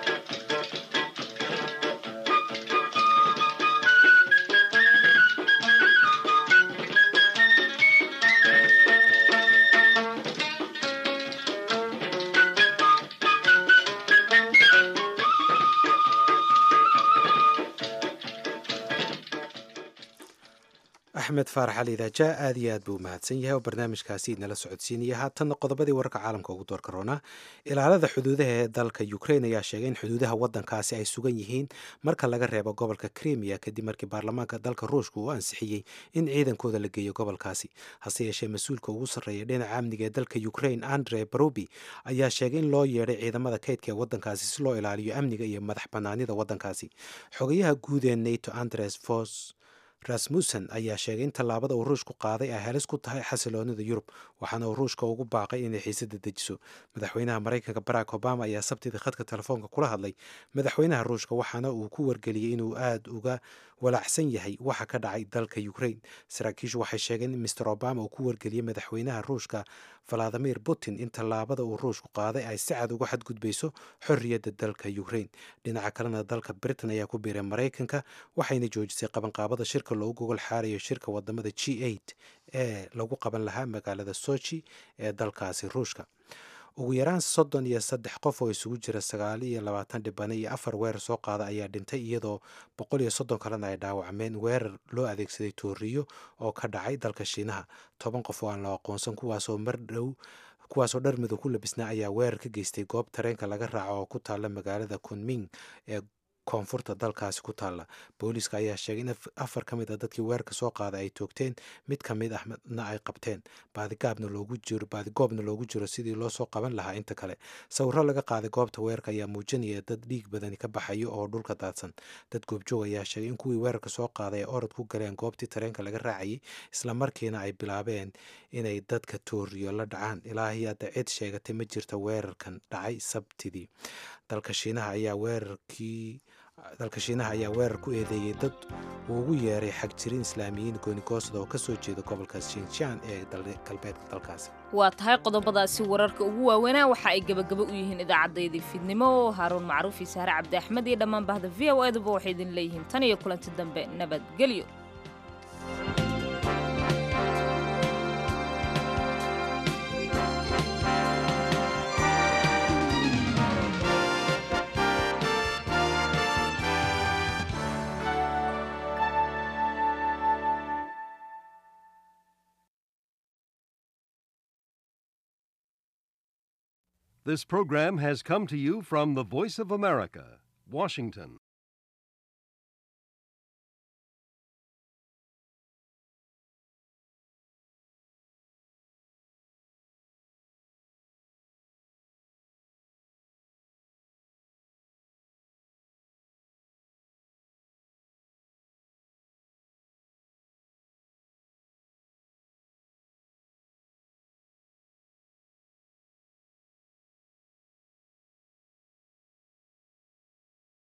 axmed faarax ali idaaja aad iyo aad buu mahadsan yahay oo barnaamijkaasi idnala socodsiinaya haatanna qodobadii wararka caalamka ugu door karoonaa ilaalada xuduudaha ee dalka ukrain ayaa sheegay in xuduudaha wadankaasi ay sugan yihiin marka laga reebo gobolka krimiya kadib markii baarlamaanka dalka ruushka uu ansixiyey in ciidankooda la geeyo gobolkaasi hase yeeshee mas-uulka ugu sarreeya dhinaca amniga ee dalka ukrain andre barobi ayaa sheegay in loo yeedhay ciidamada kaydka ee wadankaasi si loo ilaaliyo amniga iyo madax banaanida wadankaasi xogayaha guud ee nato andres vos rasmussen ayaa sheegay in tallaabada uu ruushku qaaday ay halis ku tahay xasiloonida yurub waxaana uu ruushka ugu baaqay inay xiisada dejiso madaxweynaha maraykanka barack obama ayaa sabtidii khadka telefoonka kula hadlay madaxweynaha ruushka waxaana uu ku wargeliyey inuu aada uga walaacsan yahay waxa ka dhacay dalka ukrain saraakiishu waxay sheegeen in mister obama uu ku wargeliyey madaxweynaha ruushka valadimir putin in tallaabada uu ruushku qaaday ay si cad uga xadgudbayso xorriyadda dalka ukrain dhinaca kalena dalka britain ayaa ku biiray maraykanka waxayna joojisay qabanqaabada shirka loogu gogol xaarayo shirka wadamada g eight ee lagu qaban lahaa magaalada sochi ee dalkaasi ruushka ugu yaraan soddon iyo saddex qof oo isugu jira sagaal iyo labaatan dhibane iyo afar weerar soo qaada ayaa dhintay iyadoo boqol iyo soddon kalena ay dhaawacmeen weerar loo adeegsaday tooriyo oo ka dhacay dalka shiinaha toban qof oo aan la aqoonsan kuwaasoo mar dhow kuwaasoo dhar midow ku labisnaa ayaa weerar ka geystay goob tareenka laga raaco oo ku taalla magaalada kunming ee koonfurta dalkaasi ku taalla booliiska ayaa sheegay in afar ka mid a dadkii weerarka soo qaaday ay toogteen mid ka mid ahna ay qabteen baadigaabna loogu jiro baadigoobna loogu jiro sidii loo soo qaban lahaa inta kale sawiro laga qaaday goobta weerarka ayaa muujinaya dad dhiig badani ka baxayo oo dhulka daadsan dad goobjoog ayaa sheegay in kuwii weerarka soo qaaday ay orod ku galeen goobtii tareenka laga raacayay islamarkiina ay bilaabeen inay dadka tooriyo la dhacaan ilaahi hadda cid sheegatay ma jirta weerarkan dhacay sabtidii dalka shiinaha ayaa weerarkii dalka shiinaha ayaa weerar ku eedeeyey dad uu ugu yeeray xagjirin islaamiyiin goonigoosda oo ka soo jeeda gobolka shinjaan ee galbeedka dalkaasi waa tahay qodobadaasi wararka ugu waaweynaa waxa ay gebagaba u yihiin idaacaddayda fiidnimo haaruun macruuf iyo sahre cabdi axmed iyo dhammaan bahda v o eduba waxay idin leeyihiin tan iyo kulanti dambe nabadgelyo This program has come to you from the Voice of America, Washington.